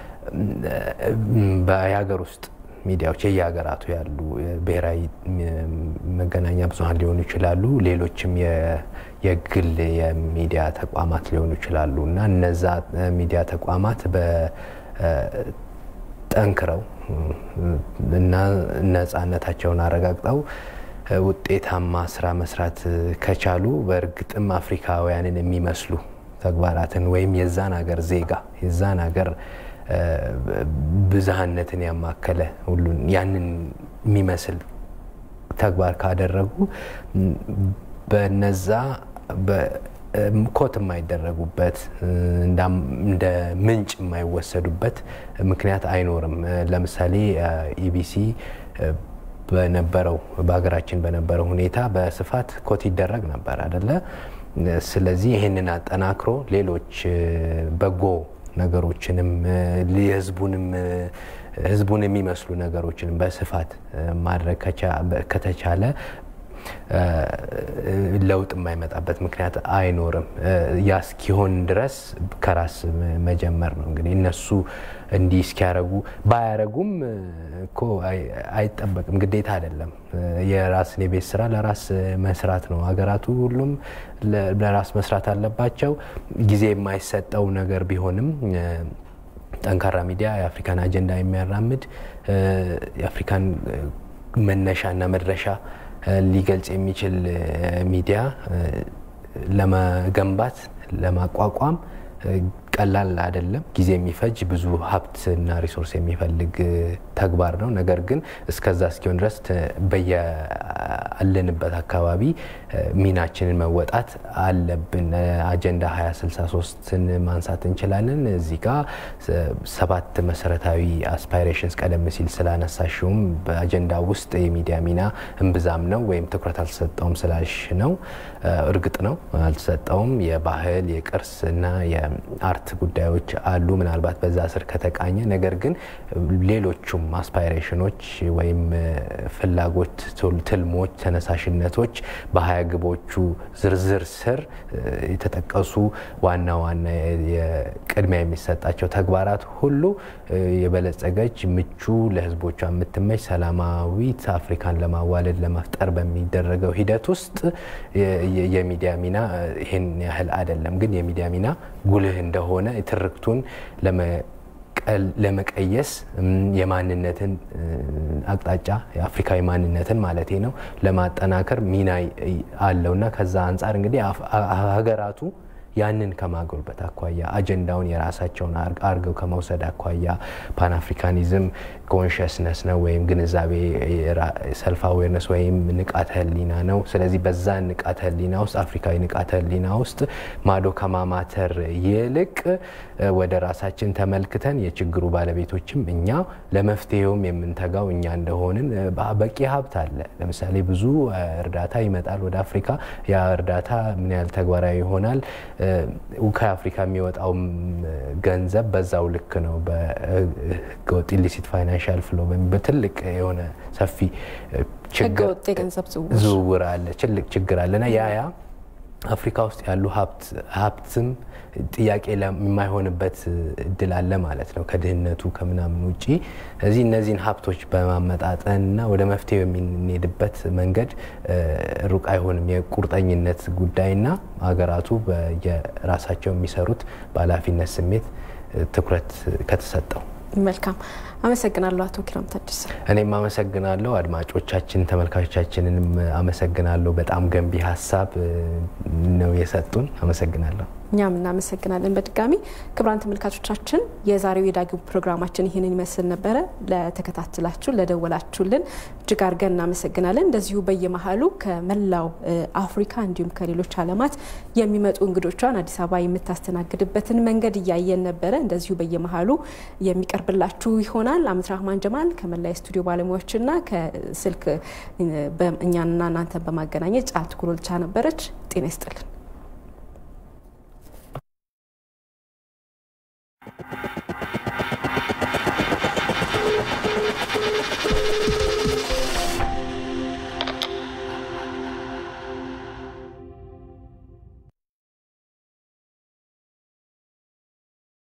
የሀገር ውስጥ ሚዲያዎች የየሀገራቱ ያሉ ብሔራዊ መገናኛ ብዙኃን ሊሆኑ ይችላሉ። ሌሎችም የግል የሚዲያ ተቋማት ሊሆኑ ይችላሉ እና እነዛ ሚዲያ ተቋማት ጠንክረው እና ነፃነታቸውን አረጋግጠው ውጤታማ ስራ መስራት ከቻሉ በእርግጥም አፍሪካውያንን የሚመስሉ ተግባራትን ወይም የዛን ሀገር ዜጋ የዛን ሀገር ብዝሃነትን ያማከለ ሁሉን ያንን የሚመስል ተግባር ካደረጉ በነዛ ኮት የማይደረጉበት እንደ ምንጭ የማይወሰዱበት ምክንያት አይኖርም። ለምሳሌ ኢቢሲ በነበረው በሀገራችን በነበረው ሁኔታ በስፋት ኮት ይደረግ ነበር አደለ? ስለዚህ ይህንን አጠናክሮ ሌሎች በጎ ነገሮችንም የህዝቡንም ህዝቡን የሚመስሉ ነገሮችንም በስፋት ማድረግ ከተቻለ ለውጥ የማይመጣበት ምክንያት አይኖርም። ያ እስኪሆን ድረስ ከራስ መጀመር ነው። እንግዲህ እነሱ እንዲህ እስኪያረጉ ባያረጉም እኮ አይጠበቅም፣ ግዴታ አይደለም። የራስን የቤት ስራ ለራስ መስራት ነው። ሀገራቱ ሁሉም ለራስ መስራት አለባቸው። ጊዜ የማይሰጠው ነገር ቢሆንም ጠንካራ ሚዲያ የአፍሪካን አጀንዳ የሚያራምድ የአፍሪካን መነሻና መድረሻ ሊገልጽ የሚችል ሚዲያ ለመገንባት ለማቋቋም ቀላል አይደለም። ጊዜ የሚፈጅ ብዙ ሀብትና ሪሶርስ የሚፈልግ ተግባር ነው። ነገር ግን እስከዛ እስኪሆን ድረስ በያለንበት አካባቢ ሚናችንን መወጣት አለብን። አጀንዳ 2063ን ማንሳት እንችላለን። እዚህ ጋ ሰባት መሰረታዊ አስፓይሬሽንስ ቀደም ሲል ስላነሳሽውም በአጀንዳ ውስጥ የሚዲያ ሚና እምብዛም ነው ወይም ትኩረት አልተሰጠውም ስላሽ ነው። እርግጥ ነው አልተሰጠውም። የባህል የቅርስ እና የአርት ጉዳዮች አሉ ምናልባት በዛ ስር ከተቃኘ። ነገር ግን ሌሎቹም አስፓይሬሽኖች ወይም ፍላጎት፣ ትልሞች፣ ተነሳሽነቶች በሀያ ግቦቹ ዝርዝር ስር የተጠቀሱ ዋና ዋና ቅድሚያ የሚሰጣቸው ተግባራት ሁሉ የበለጸገች ምቹ ለሕዝቦቿ የምትመች ሰላማዊት አፍሪካን ለማዋለድ ለመፍጠር በሚደረገው ሂደት ውስጥ የሚዲያ ሚና ይህን ያህል አይደለም። ግን የሚዲያ ሚና ጉልህ እንደሆነ ትርክቱን ለመቀየስ የማንነትን አቅጣጫ የአፍሪካዊ ማንነትን ማለት ነው ለማጠናከር ሚና አለውና ከዛ አንጻር እንግዲህ ሀገራቱ ያንን ከማጎልበት አኳያ አጀንዳውን የራሳቸውን አርገው ከመውሰድ አኳያ ፓን አፍሪካኒዝም ኮንሽስነስ ነው ወይም ግንዛቤ ሰልፍ አዌርነስ ወይም ንቃተ ህሊና ነው። ስለዚህ በዛ ንቃተ ህሊና ውስጥ አፍሪካዊ ንቃተ ህሊና ውስጥ ማዶ ከማማተር ይልቅ ወደ ራሳችን ተመልክተን የችግሩ ባለቤቶችም እኛ ለመፍትሄውም የምንተጋው እኛ እንደሆንን በቂ ሀብት አለ። ለምሳሌ ብዙ እርዳታ ይመጣል ወደ አፍሪካ። ያ እርዳታ ምን ያህል ተግባራዊ ይሆናል? ከአፍሪካ የሚወጣው ገንዘብ በዛው ልክ ነው። በህገወጥ ኢሊሲት ፋይናንሻል ፍሎ በትልቅ የሆነ ሰፊ ህገወጥ የገንዘብ ዝውውር አለ፣ ትልቅ ችግር አለ እና ያ ያ አፍሪካ ውስጥ ያሉ ሀብትም ጥያቄ የማይሆንበት እድል አለ ማለት ነው ከድህነቱ ከምናምን ውጪ። እዚህ እነዚህን ሀብቶች በማመጣጠንና ወደ መፍትሄው የምንሄድበት መንገድ ሩቅ አይሆንም። የቁርጠኝነት ጉዳይና ሀገራቱ የራሳቸው የሚሰሩት በኃላፊነት ስሜት ትኩረት ከተሰጠው መልካም አመሰግናለሁ አቶ ኪራም ታደሰ። እኔም አመሰግናለሁ። አድማጮቻችን ተመልካቾቻችንንም አመሰግናለሁ። በጣም ገንቢ ሀሳብ ነው የሰጡን። አመሰግናለሁ። እኛም እናመሰግናለን በድጋሚ ክቡራን ተመልካቾቻችን፣ የዛሬው የዳግም ፕሮግራማችን ይህንን ይመስል ነበረ። ለተከታተላችሁ ለደወላችሁልን እጅግ አድርገን እናመሰግናለን። እንደዚሁ በየመሀሉ ከመላው አፍሪካ እንዲሁም ከሌሎች ዓለማት የሚመጡ እንግዶቿን አዲስ አበባ የምታስተናግድበትን መንገድ እያየን ነበረ። እንደዚሁ በየመሀሉ የሚቀርብላችሁ ይሆናል። አመት ራህማን ጀማል ከመላ የስቱዲዮ ባለሙያዎችና ከስልክ እኛንና እናንተን በማገናኘት ጫልቱ ጎሎልቻ ነበረች። ጤና ይስጥልን።